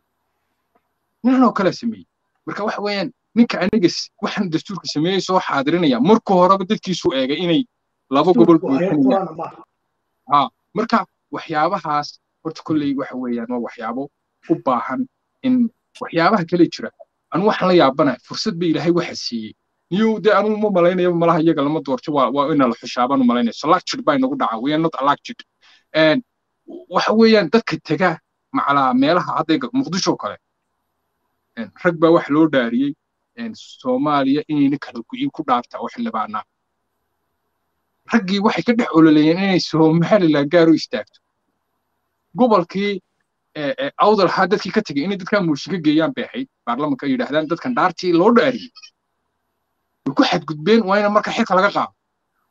nin anigoo kalaa sameeyey marka waxa weeyaan ninka aniga waxaan dastuurka sameeyey soo xaadirinaya marka horeba dadkiisu eegay inay laba gobol buuxinayaan ha marka waxyaabahaas horta kolley waxa weeyaan waa waxyaabo u baahan in waxyaabaha kale jira anu waxaan la yaabanahay fursad ba ilaahay waxa siiyey niyo dee anu ma malaynaya malaha iyaga lama doorto waa waa ina la xushaabaan u malaynaya selected baa inagu dhaca we are not elected waxa weeyaan dadka tega macalaa meelaha hadda muqdisho kale rag baa wax loo dhaariyey soomaaliya inayna kala go'in ku dhaarta oo xildhibaanaa raggii waxay ka dhex ololeeyeen inay somaliland gaar u istaagto gobolkii awdal ahaa dadkii ka tegay inay dadkaa mooshin ka geeyaan bay ahayd baarlamanka ay yidhaahdaan dadkan dhaartii loo dhaariyey way ku xadgudbeen waa ina marka xilka laga qaado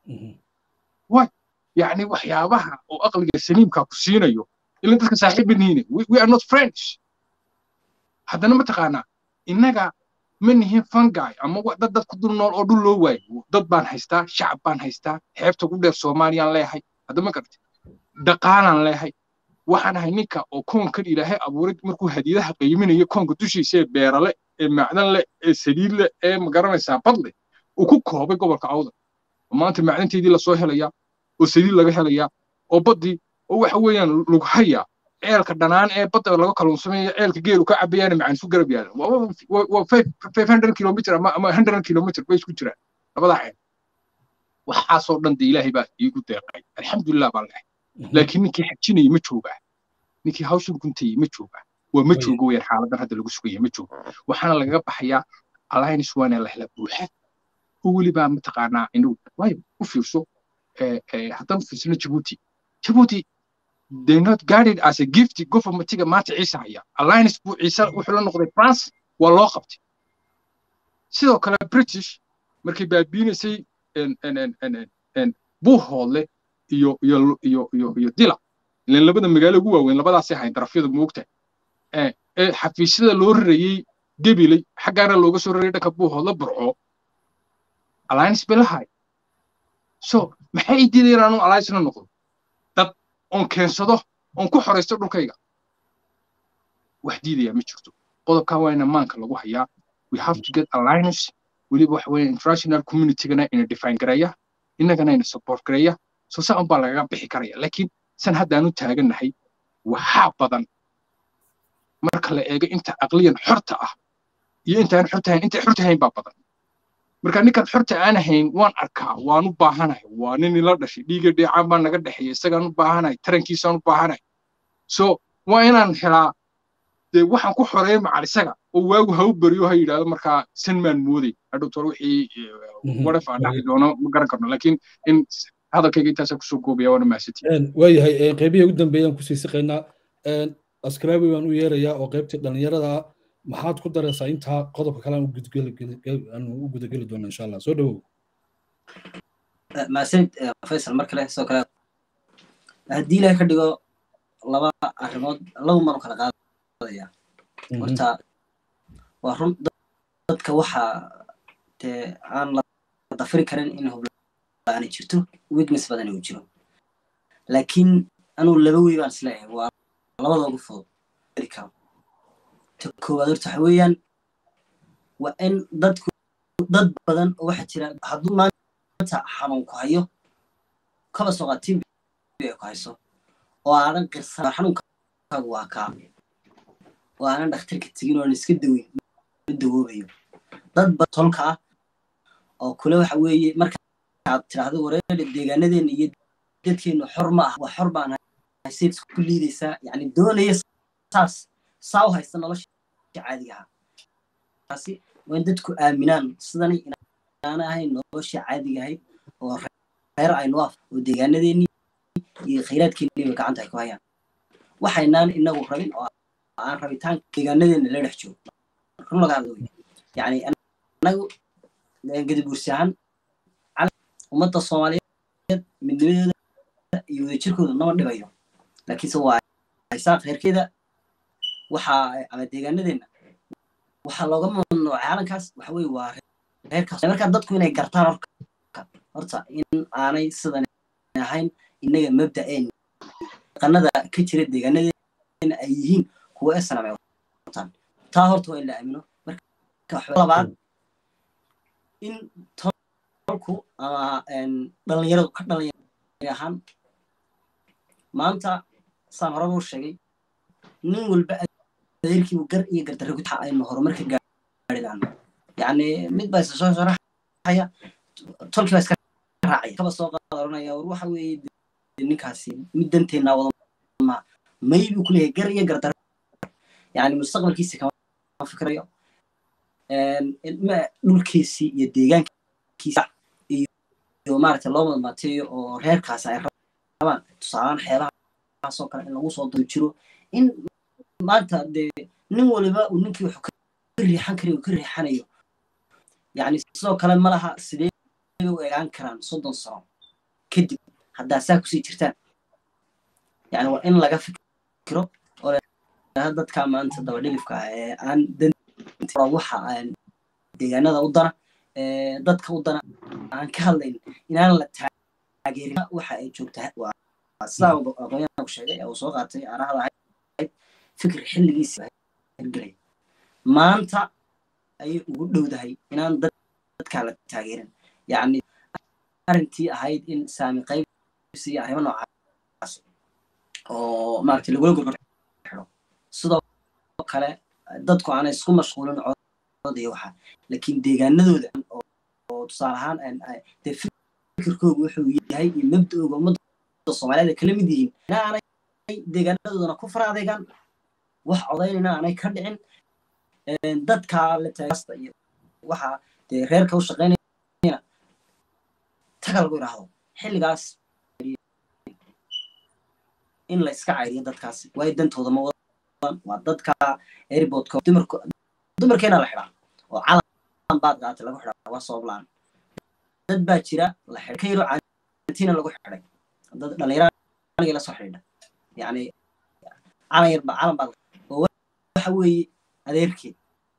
way yacni waxyaabaha oo aqliga saliimka ku siinayo ila dadka saaxiib nihiine we are not friends haddana mataqaanaa innaga ma nihin fungi ama dad dad ku dul nool oo dhul loo waayo dad baan haystaa shacab baan haystaa xeebta ugu dheer soomaaliyaan leeyahay hadda ma garata dhaqaalaan leeyahay waxaan ahay ninka oo koonkan ilaahay abuuray markuu hadiidaha qiiminayo koonka dushiisa ee beerale ee macdan leh ee saliid leh ee magaranaysaa badle uu ku koobay gobolka awdal maanta macdanteedii lasoo helayaa oo saliid laga helayaa oo baddii oo waxa weeyaan lughaya ceelka dhanaan ee badda laga kalluunsamayo ceelka geelu ka cabayaan macaan isu garab yaalan waa five hundred kilomitr ama ama hundred kilomitr bay isku jiraan labadaa ceel waxaasoo dhan de ilaahay baa iigu deeqay alxamdulilah baan lehay laakiin ninkii xajinayay ma joogaa ninkii hawshan guntayay ma joogaa waa ma joogo weyaan xaaladan hadda lagu sugaya ma joogo waxaana lagaga baxayaa alliance waana la hela buuxa oo welibaa mataqaanaa inuu waayo u fiirso haddaan fiirsano jabuuti jabuuti they not guarded as a gift governmentiga maanta ciise haya alliance buu ciise wuxuu la noqday france waa loo qabtay sidoo kale british markay baabiinaysay buuhoodle iyo iyo iyo iyo iyo dila ilan labada magaalo ugu waaweyn labadaasay ahayn darafyada moogta ee xafiisyada loo rarayey gebiley xaggaana looga soo rarayay dhanka buuhoodle burco alliance bay lahay so maxay diidayaan anu alliance la noqdo dad oon keensado oon ku xoraysto dhulkayga wax diidaya ma jirto qodobkan waa ina maanka lagu hayaa we have to get alliance weliba waxa weeye international communitygana ina define gareeya innagana ina support gareeya so saa unbaa lagaga bixi karaya laakiin san haddaanu taagannahay waxaa badan marka la eego inta aqliyan xorta ah iyo intaan xorta ahayn intay xorta ahayn baa badan marka ninkan xorta aan ahayn waan arkaa waan u baahanahay waa nin ila dhashay dhiiga dheecaan baa naga dhexeeya isagaan u baahanahay tarankiisaan u baahanahay so waa inaan helaa dee waxaan ku xoreeya macal isaga oo waagu ha u beriyo ha yidhaahdo markaa san maan mooday hadhowtor wixii waraf aan dhaxi doono ma garan karno laakiin in hadalkayga intaasaa kusoo koobaya waana mahadsantihin waayahay qeybihii ugu dambeeyaan kusii siqaynaa askraabi baan u yeerayaa oo qaybtii dhallinyarada maxaad ku daraysaa intaa qodobka kale aan u gudageli doona insha allah soo dhawow mahadsanid faysal mar kale sidoo kale haddii ilahay ka dhigo laba arrimood laba manu kala qaadaya horta waa run dadka waxa dee aan la dafiri karin in hublaani jirto weakness badan uu jiro laakiin anuu laba wey baan isleeyahay waa labada ugu fudud karo ta koowaad horta waxa weeyaan waa in dadku dad badan oo waxa jira hadduu maanta xanuun ku hayo kaba soo qaad tv ku hayso oo aadan qirsan xanuunkaagu waa kaa oo aanan dhakhtarka tegin oo aan iska daweyn ma dawoobayo dad badan tolka ah oo kule waxa weeye markaad tidhaahdo wareer deegaanadeena iyo dadkeenu xor ma ah waa xor baan hayseed ku liidaysaa yani doonaya saas saa u haysta nolosha caadiga ahaa taasi waa in dadku aaminaan sidani inaana ahayn nolosha caadiga ahayd oo reer aynu af oo deegaanadeennii iyo khayraadkeeniiba gacanta ay ku hayaan waxaynaan inagu rabin oo aan rabitaanka deegaanadeena la dhex joogo run laga hadlo yani anagu gadabuursi ahaan ummadda soomaaliyeed midnimadeeda iyo wadajirkooda nama dhibayo laakiinse waa haysaa khayrkeeda waxa ama deegaanadeena waxaa looga mamnuucay calankaas waxa weye waa reerkaas markaa dadku inay gartaan horka horta in aanay sidan ahayn innaga mabda'een dhaqanada ka jira deegaanadeena ay yihiin kuwa esanam ay wataan taa horta waa in la aamino marka labaad in tolku ama dhalinyaradu ka dhalinyar ahaan maanta saan horeba u sheegay nin walba adeerkiibu gar iyo gardarre ku taxa aynu horumarka gaari laano yacni mid baa isa soo sharaxaya tolkii baa iska raacaya kaba soo qaadanaya war waxa weeye ninkaasi mid danteennaa wada ma may buu ku leeyahay gar iyo gardarre yacni mustaqbalkiisi kama fikrayo dhulkiisii iyo deegaankiisa iyo maaragtay loo madmaateeyo oo reerkaasi ay rabaan tusaalaan xeebahaasoo kale in lagu soo dul jiro in maanta dee nin waliba uu ninkii wuxuu ka riixan karayo uu ka riixanayo yacni sidoo kale ma laha sidee u egaan karaan soddon sano kadib haddaa saa kusii jirtaan yani waa in laga fikiro oo dadka maanta dabadhilifka ah ee aan waxa aan deegaanada u dana dadka u dana aan ka hadlayn inaan la taageerin waxa ay joogtaa waa sidaa aqoonyahanku sheegay ee uu soo qaatay arahda ahayd fikir xilligiisa hirgelay maanta ayay ugu dhowdahay inaan dadkaa la taageerin yacni arrintii ahayd in saami qaybsi iyo arrimo noocaas oo maaragtay lagula gurgurtay sidoo kale dadku aanay isku mashquulin codooda iyo waxa laakiin deegaanadooda oo tusaale ahaan dee fikirkoogu wuxuu yahay iyo mabda'ooga ummadda soomaaliyeed ay kala mid yihiin aanay deegaanadoodana ku fara adeegaan wax codaynayna aanay ka dhicin dadka la taagasta iyo waxa dee reerka u shaqaynayana taga lagu yidhaahdo xilligaas in la iska cayriyo dadkaas waayo dantooda ma wadan waa dadka airportka dumarka dumarkeena la xidhaa oo calan baad qaatay lagu xidhaa waa sabab la-aan dad baa jira la xidhay ka yaro caantiina lagu xidhay dad dhalinyaro aniga la soo xidhiidha yani calan yar calan baad oo waxa weeye adeerkeed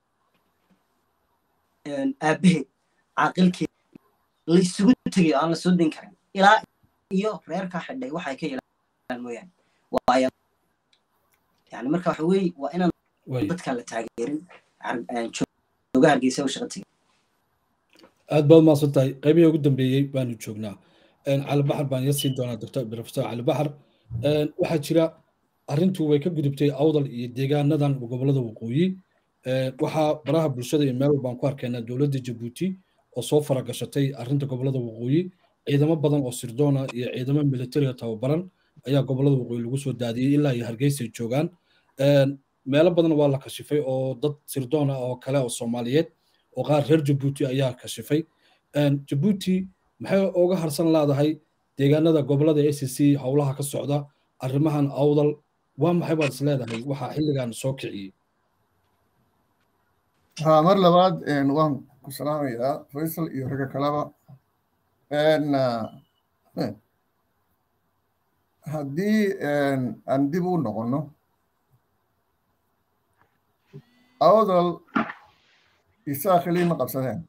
aabaheed caaqilkeed la isugu tegayo aan la soo dayn karin ilaa iyo reerkaa xidhay waxay ka yeelaan mooyaane waayo yani marka waxa weeye waa inaan dadka la taageerin jooga hargeysa u shaqa tegin aad baad umaasan tahay qaybihii ugu dambeeyey baanu joognaa cali baxar baan iga siin doonaa doctor professor cali baxar waxaa jira arrintu way ka gudubtay awdal iyo deegaanadan gobolada waqooyi waxaa baraha bulshada iyo meel walbaan ku arkaynaa dowladda jabuuti oo soo faragashatay arrinta gobolada waqooyi ciidamo badan oo sirdoona iyo ciidamo militariga tababaran ayaa gobolada waqooyi lagu soo daadiyey ilaa iyo hargeysa joogaan meelo badan waa la kashifay oo dad sirdoona oo kale oo soomaaliyeed oo qaar reer jabuuti ayaa kashifay jabuuti maxay uga harsan leedahay deegaanada gobolada a c c howlaha ka socda arrimahan awdal waa maxay baad is leedahay waxaa xilligan soo kiciyey ha mar labaad waan ku salaamayaa faysal iyo ragga kaleba haddii aan dib u noqonno awdal isaa khilii ma qabsadeen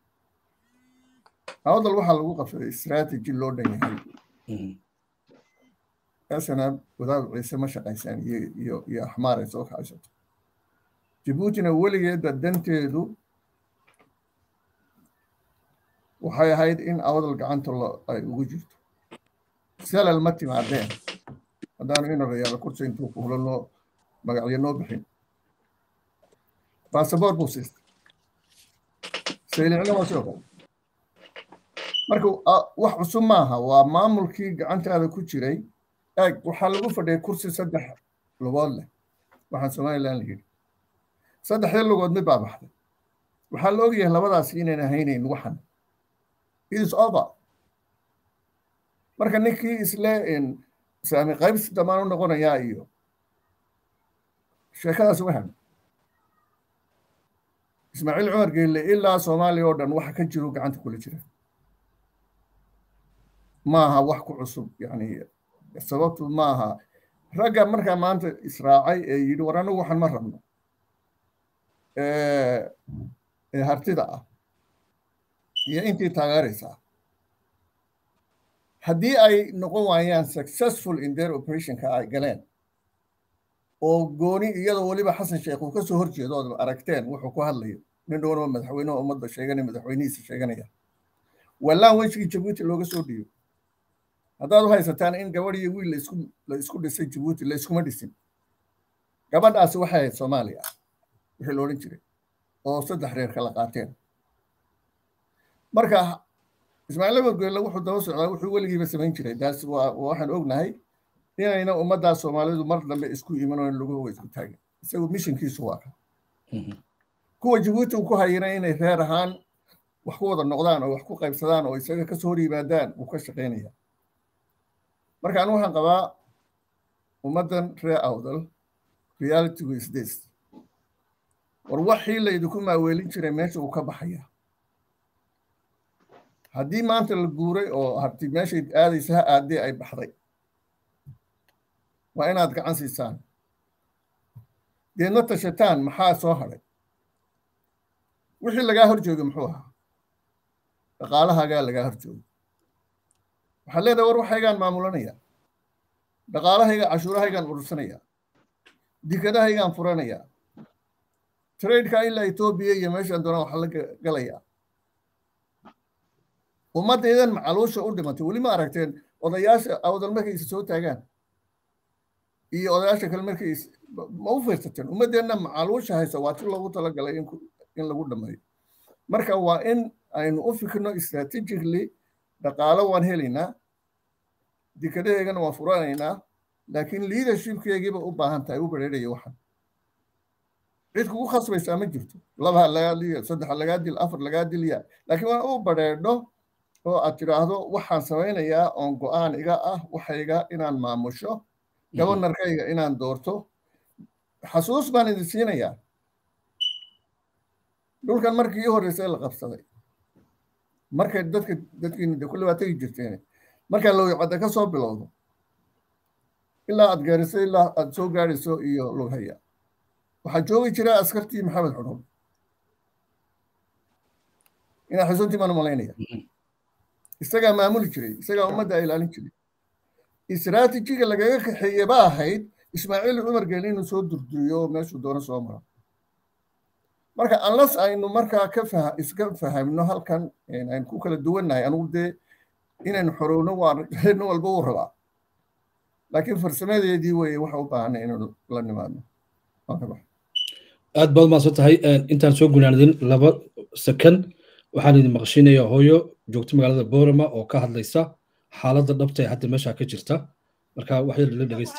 awdal waxaa lagu qabsaday strategy loo dhan yahay asana wadaad ciise ma shaqaysaan iyo iyo iyo axmaar ay soo kacaysato jabuutina weligeedba danteedu waxay ahayd in awdal gacanta ay ugu jirto salal ma timaadeen haddaanu inarayaala kursi intuu kuhula noo magacyo noo bixin basaboor buu siistay saylicna waa sidoo kale marka wax cusub maaha waa maamulkii gacantaada ku jiray eeg waxaa lagu fadhiyay kursi saddex lugood leh waxaan somalilan la yidhi saddexdii lugood mid baa baxday waxaa la ogyahay labadaasi inayn ahaynayn waxan it is over marka ninkii isle saami qaybsi damaan u noqonayaa iyo sheekadaas wahan ismaaciil cumar geelle ilaa soomaaliya oo dhan waxa ka jiro gacanta kula jira maaha wax ku cusub yani sababtu maaha ragga markaa maanta israacay ee yidhi war anagu waxaan ma rabno ee hartida ah iyo intii taageeraysaa haddii ay noqon waayaan successful in their operationka ay galeen oo gooni iyadoo weliba xasan sheekh uu kasoo horjeedo ood aragteen wuxuu ku hadlayo nin dhownoo madaxweyneha ummadda sheeganaya madaxweynihiisa sheeganaya wallaan wejigii jabuuti looga soo dhiibo haddaad u haysataan in gabadh iyo wiil laisku la isku dhisay jabuuti la iskuma dhisin gabadhaasi waxay ahayd soomaaliya wixii la odhan jiray oo saddex reer kala qaateen marka ismaaciil abargoelle wuxuu daba socdaa wuxuu weligiiba samayn jiray taas waa waxaan ognahay inayna ummaddaa soomaalidu mar dambe isku iman oo laguwa isku taagin isagu mishinkiisu waa ka kuwa jabuuti uu ku hayana inay reer ahaan wax ku wada noqdaan oo wax ku qaybsadaan oo isaga kasoo hor yimaadaan wuu ka shaqaynaya marka anu waxaan qabaa ummaddan reer awdal realitygu is this war waxii laydinku maaweelin jiray meesha uu ka baxaya haddii maanta la guuray oo harti meeshay aadaysa ha aadee ay baxday waa inaad gacan siisaan deedna tashataan maxaa soo hadhay wixii lagaa hor joogay muxuu ahaa dhaqaalahaagaa lagaa hor joogay waxaad leedahay war waxaygaan maamulanaya dhaqaalahayga cashuurahaygaan urursanaya dikadahaygaan furanaya tradeka ilaa etoobiya iyo meeshaan doonaan waxa la galaya ummaddaydan macaluusha u dhimatay weli ma aragteen odayaasha awdal markaysa soo taagaan iyo odayaasha kale markay ma u fiirsateen ummaddeenna macaaluusha haysa waa ti loogu talagalay in lagu dhammeeyo marka waa in aynu u fikirno strategically dhaqaalo waan helaynaa dekadaheegana waan furanaynaa laakiin leadershipkeegiiba u baahan tahay u bareeraya waxan cid kugu khasbaysaa ma jirto laba ha lagaa dil saddex ha lagaa dil afar lagaa dilya laakiin waan u bareedho oo aad tidhaahdo waxaan samaynayaa oon go-aan iga ah waxayga inaan maamusho gobonarkayga inaan doorto xasuus baan idin siinayaa dhulkan markii ii horreysay la qabsaday markay dadka dadkiina de kulli waa tegi jirteen markaa lowicadda ka soo bilowdo ilaa aad gaariso ilaa aad soo gaarayso iyo lughaya waxaa joogi jira askartii maxamed xudhul inaa xusuntii baan umalaynaya isagaa maamuli jiray isagaa ummadda ilaalin jiray istraatijiga lagaga kaxeeye ba ahayd ismaaciil cumar geeli inuu soo durduriyo meeshuu doono soo maro marka unless aynu markaa ka fah iska fahamno halkan aynu ku kala duwannahay anugu dee inaynu xorowno waa nin walba uu rabaa laakiin farsamadeedii weye waxa u baahanay inaynu la nimaadno aad baad maadsan tahay intaan soo gunaanadin laba second waxaan idin maqashiinaya hooyo joogta magaalada boorama oo ka hadlaysa xaaladda dhabta ee hadda meesha ka jirta marka wax yar la dhegeysta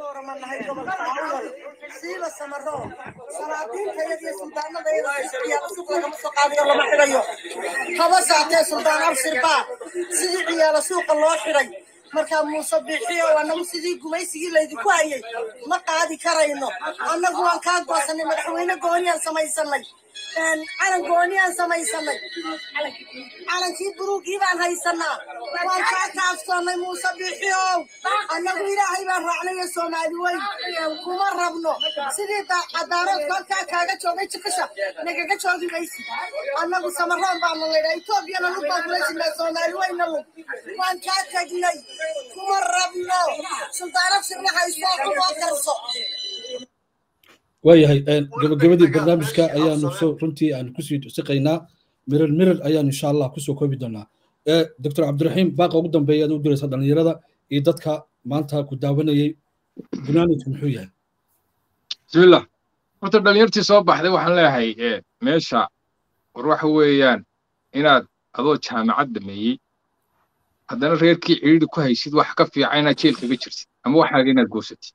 siiba samaro salaadiintayada iyo suldaanadayada ciyaal suuq lagama soo qaadiyo lama xidhayo haba saatee suldaan abshir baa sidii ciyaala suuqa loo xidhay markaa muuse bixiyo annagu sidii gumaysigii laydinku hayay ma qaadi karayno annagu waan kaa goosanay madaxweyne gooniyaan samaysanay calan gooniyaan samaysanay calankii buruugii baan haysanaa waan kaa kaafsoonnay muuse bixiyow annagu ilaahay baan raacnayo soomaali weyn kuma rabno sidii cadaaroodku halkaa kaaga joogay jikasha nagaga joogi maysi annagu samaroon baanu laydhaa etoobiyana lug baan kula jirnaa soomaali weynna lug waan kaa tegnay kuma rabno suldaano sirna haysoo kuboo karso waayahay gabagabadii barnaamijka ayaanu soo runtii aanu kusii siqaynaa mirir mirir ayaanu insha allah kusoo koobi doonaa doctor cabdiraxiim baaqa ugu dambeeya aad u diraysa dhallinyarada iyo dadka maanta ku daawanayay gunaanidku muxuu yahay bismillah horta dhallinyartii soo baxday waxaan leeyahay meesha war waxa weeyaan inaad adoo jaamacad dhameeyey haddana reerkii cidhiidhi ku haysid wax ka fiican inaad jeel kaga jirtid ama waxaaga inaad goosatid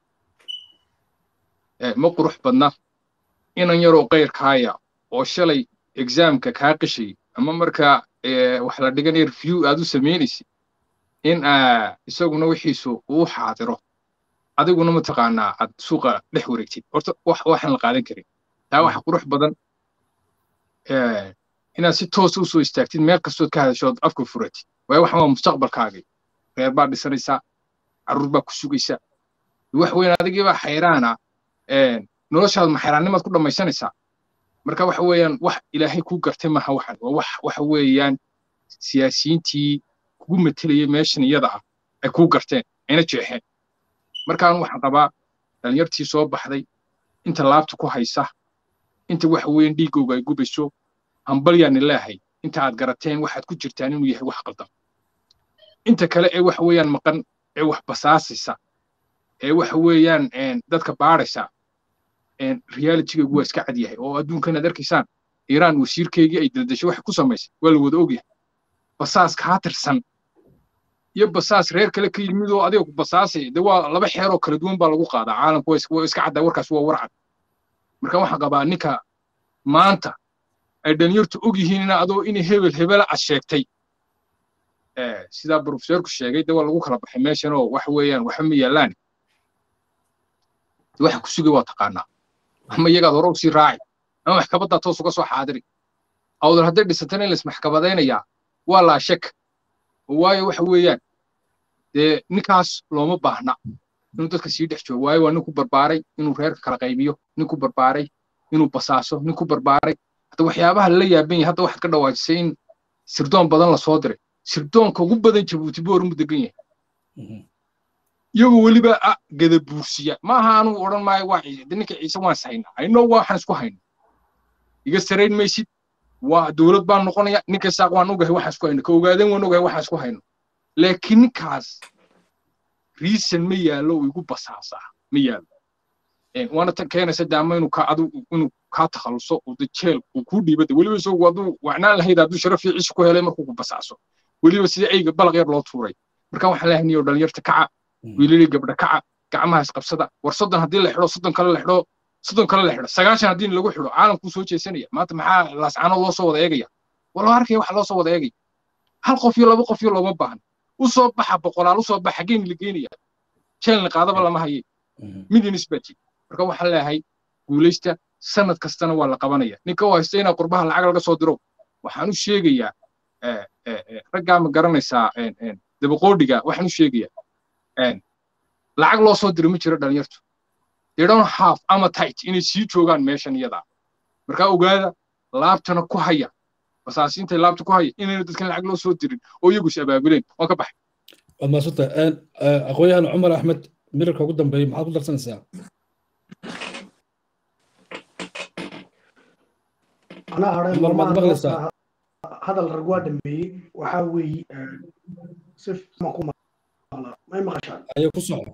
ma qurux badna inan yaroo qayrkaaya oo shalay exaamka kaa qishay ama markaa wax la dhiganaya review aad u samaynaysid in isaguna wixiisu uu xaadiro adiguna mataqaanaa aad suuqa dhex wareegtid horta waxaan la qaadan karin taa waxa qurux badan inaad si toos u soo istaagtid meel kastood ka hadashood afka furatid waayo waxan waa mustaqbalkaagii reer baad dhisanaysaa carruur baa ku sugaysa wax weyn adigiibaa xayraana noloshaad maxayraannimaad ku dhammaysanaysaa marka waxa weeyaan wax ilaahay kuu gartay maaha waxan waa wax waxa weeyaan siyaasiyiintii kugu matelayay meeshan iyada ah ay kuu garteen ayna jeexeen markaan waxaan qabaa dhalinyartii soo baxday inta laabta ku haysa inta waxa weeyaan dhiigooga ay gubayso hambalyaani leehay inta aad garateen waxaad ku jirtaan inuu yahay wax qaldan inta kale ee waxa weeyaan maqan ee wax basaasaysa ee waxa weeyaan dadka baadhaysa realitygeegu waa iska cad yahay oo adduunkan aad arkaysaan iiraan wasiirkeygii ay daldashay waxa ku samaysay waa la wada ogyahay basaas kaa tirsan iyo basaas reer kale ka yimid oo adiga ku basaasay de waa laba xeer oo kala duwan baa lagu qaadaa caalamku waa iska caddaa warkaas waa war cad marka waxaan qabaa ninka maanta ay dhalinyartu og yihiin ina adoo in hebel hebela ad sheegtay sidaa profesorku sheegay de waa lagu kala baxay meeshan oo waxa weeyaan waxba ma yaallaan waxa ku sugay waa taqaanaa ama iyagaad hore usii raaci ama maxkamaddaa toos uga soo xaadiri awdar hadday dhisatana in laismaxkamadaynayaa waa laa shek waayo waxa weeyaan dee ninkaas looma baahna inuu dadka sii dhex joogo waayo waa nin ku barbaaray inuu reerka kala qaybiyo nin ku barbaaray inuu basaaso nin ku barbaaray hadda waxyaabaha lala yaaban yahay hadda waxaad ka dhawaajisay in sirdoon badan lasoo diray sirdoonka ugu badan jabuuti boor mu degan yahay iyagoo weliba gada buursiya ma aha anuu odhan maayo waa ciise de ninka ciise waan sahaynaa hayno waxaan isku hayno iga sarayn maysid waa dowlad baan noqonaya ninka saaq waan ogahay waxaan isku hayno ka ogaadeen waan ogahay waxaan isku hayno laakiin ninkaas reason ma yaallo uu igu basaasaa ma yaalo waana tan keenaysa daama inuu ka adu inuu kaa takhaluso oo de jeel uu kuu dhiibada weliba isagu hadduu wacnaan lahayd hadduu sharaf fiiciisa ku helay markuu ku basaaso weliba sida eyga balaq yar loo tuuray marka waxaan leeyahay niyo dhalinyarta kaca wiilali gabdha kaca gacmaha isqabsada war soddon haddii la xidho soddon kale la xidho soddon kale la xidho sagaashan haddii lagu xidho caalamkuu soo jeesanaya maanta maxaa laascaano loo soo wada eegaya waloo arkaya waxa loo soo wada eegaya hal qof iyo laba qof iyo looma baahan u soo baxa boqolaal u soo baxa xaggeen la geenaya jeelna qaadaba lama haye midin isbati marka waxaan leeyahay guulaysta sanad kastana waa la qabanaya ninka u haysta inaa qurbaha lacag laga soo diro waxaan u sheegayaa raggaa ma garanaysaa dabaqoodhiga waxaan u sheegayaa lacag loo soo diro ma jiro dhalinyartu they don't have appetite inay sii joogaan meeshan iyadaa markaa ogaada laabtana ku haya basaasiintay laabta ku haya inayna dadkan lacag loo soo dirin oo iyagu is abaabuleen waan ka baxay waad maadsantahay aqoonyahan cumar axmed mirarka ugu dambeeya maxaad ku darsanaysaa anaa hadhay Cumar, maad maalmahan maqlaysaa? horta hadal rag waa dhameeyey waxaa weeye si ma ku maqla may maqashaan ayay ku soco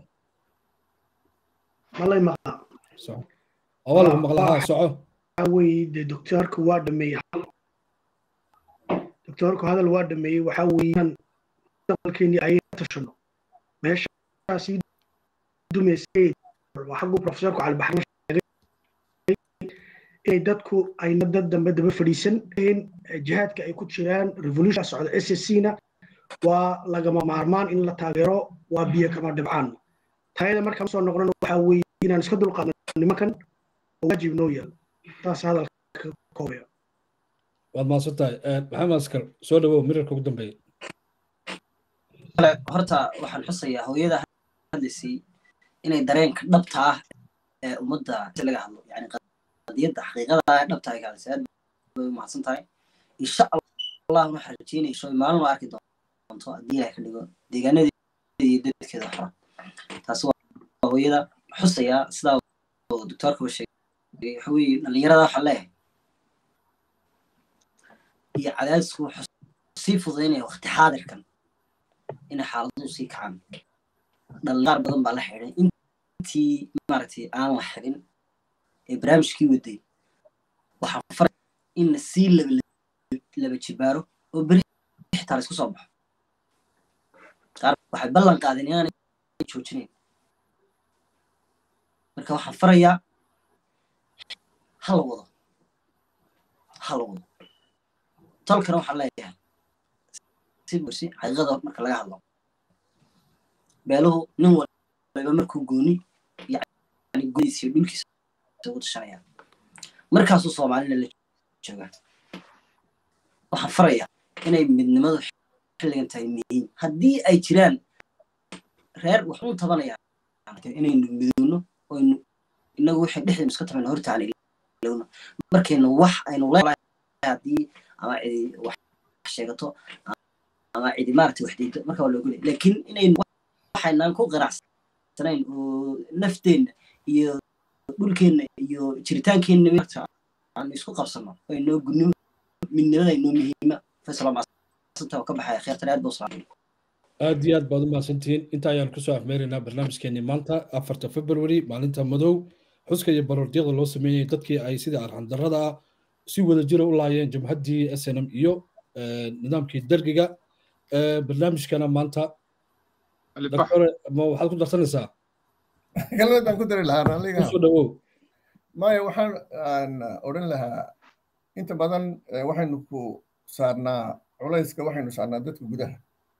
malay maqlaa soco awaa lagu maqlaa haa soco waxaa weeye dee doctoorku waa dhameeyey doctoorku hadal waa dhameeyey waxaa weeyaan mustaqbalkeennii ayay tashano meeshaasii dumaysay waa xagguu profesorku calibaxrin sheegay inay dadku ayna dad dambe daba fadhiisan in jihaadka ay ku jiraan revolution socda s s c na waa lagama maarmaan in la taageero waa biyo kama dhibcaan tayada markaan soo noqdana waxaa weeye inaan iska dulqaadno nimankan oo waajib noo yaal taas hadalka ka koobaya waad maadsantahay maxamed askar soo dhawow mirarka ugu dambeeya kale horta waxaan xusayaa hooyada hadlaysay inay dareenka dhabta ah ee ummadda si laga hadlo yani qadiyadda xaqiiqada ah ee dhabta ay ka hadlaysay aad bay u mahadsan tahay insha allah waxaan rajeynayso maalin waa arki doonto haddii ilahay ka dhigo deegaanadeeda iyo dadkeeda xora taasi waa hooyada xusayaa sidaa oo doctoorkaba sheegay waxa weeye dhallinyarada waxaan leeyahay iyo cadaadisku wuxuu sii fududaynaya waqti xaadirkan inay xaaladuhu sii kacaan dhallinyaar badan baa la xidhay intii maaragtay aan la xidhin ee barnaamijkii waday waxaan faray in la sii laba laba jibaaro oo beri xitaa la isku soo baxo qaar waxay ballan qaadeen inaanay joojinayn marka waxaan farayaa ha la wado ha la wado tolkana waxaan leeyahay si bursi xaqiiqada marka laga hadlo beeluhu nin waliba markuu gooni yani gooniisa iyo dhulkiisa ugu tashanaya markaasuu soomaalina la joogaa waxaan farayaa inay midnimadu xilligan tahay muhiim haddii ay jiraan reer waxuun tabanayaan inaynu midowno oynu inagu waxay dhexdeenu iska tabayno hortaan ilowno markaynu wax aynu leedahay haddii ama cidi wax sheegato ama cidi maaragtay wax diido marka waa loogolay laakiin inaynu waxaynaan ku qanacsanayn oo nafteenna iyo dhulkeenna iyo jiritaankeenna maaragta aanu isku qabsano oo inoo gudnimo midnimada inoo muhiima faysal maasanta oo ka baxaya kheertan aad baa u salaamay aad iyo aad baad u mahadsantihiin inta ayaan kusoo afmeeraynaa barnaamijkeenii maanta afarta february maalinta madow xuska iyo baroordyada loo sameeyey dadkii ay sida arxandarrada ah si wada jira u laayeen jamhaddii s n m iyo nidaamkii dergiga barnaamijkana maanta doctore ma waxaad ku darsanaysaa galbeedaan ku dari lahaa raalliga kusoo dhawow maya waxaan aan odhan lahaa inta badan waxaynu ku saarnaa culayska waxaynu saarnaa dadka gudaha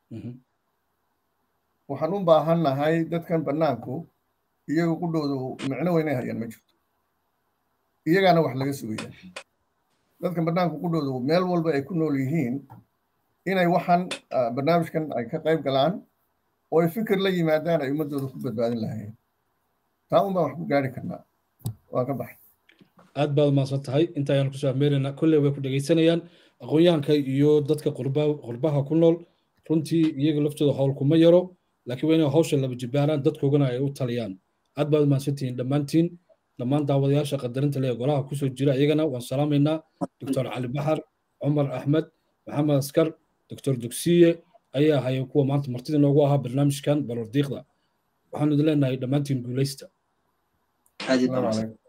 waxaan u baahan nahay dadkan bannaanku iyaga qudhoodu micno weynay hayaan ma jirto iyagaana wax laga sugaya dadkan bannaanku qudhoodu meel walba ay ku nool yihiin inay waxaan barnaamijkan ay ka qayb galaan oo ay fikir la yimaadaan ay ummaddooda ku badbaadin lahaayeen taa un baan wax ku gaari karnaa waan ka baxay aad baad umahadsan tahay inta ayaan kusoo afmeeraynaa kolley way ku dhegaysanayaan aqoon-yahanka iyo dadka qurbaha ku nool runtii iyaga laftooda howl kuma yaro laakiin waa inay hawsha laba jibaaraan dadkoogana ay u taliyaan aad baad umahadsantihiin dhammaantiin dhammaan daawadayaasha qadarinta lee golaha kusoo jira iyagana waan salaamaynaa doctor cali baxar cumar axmed maxamed askar doctor dugsiye ayaa ahaya kuwa maanta martida noogu ahaa barnaamijkan balordiiqda waxaanu idin leenahay dhammaantiin guulaysta aad iyo السلام badan عليكم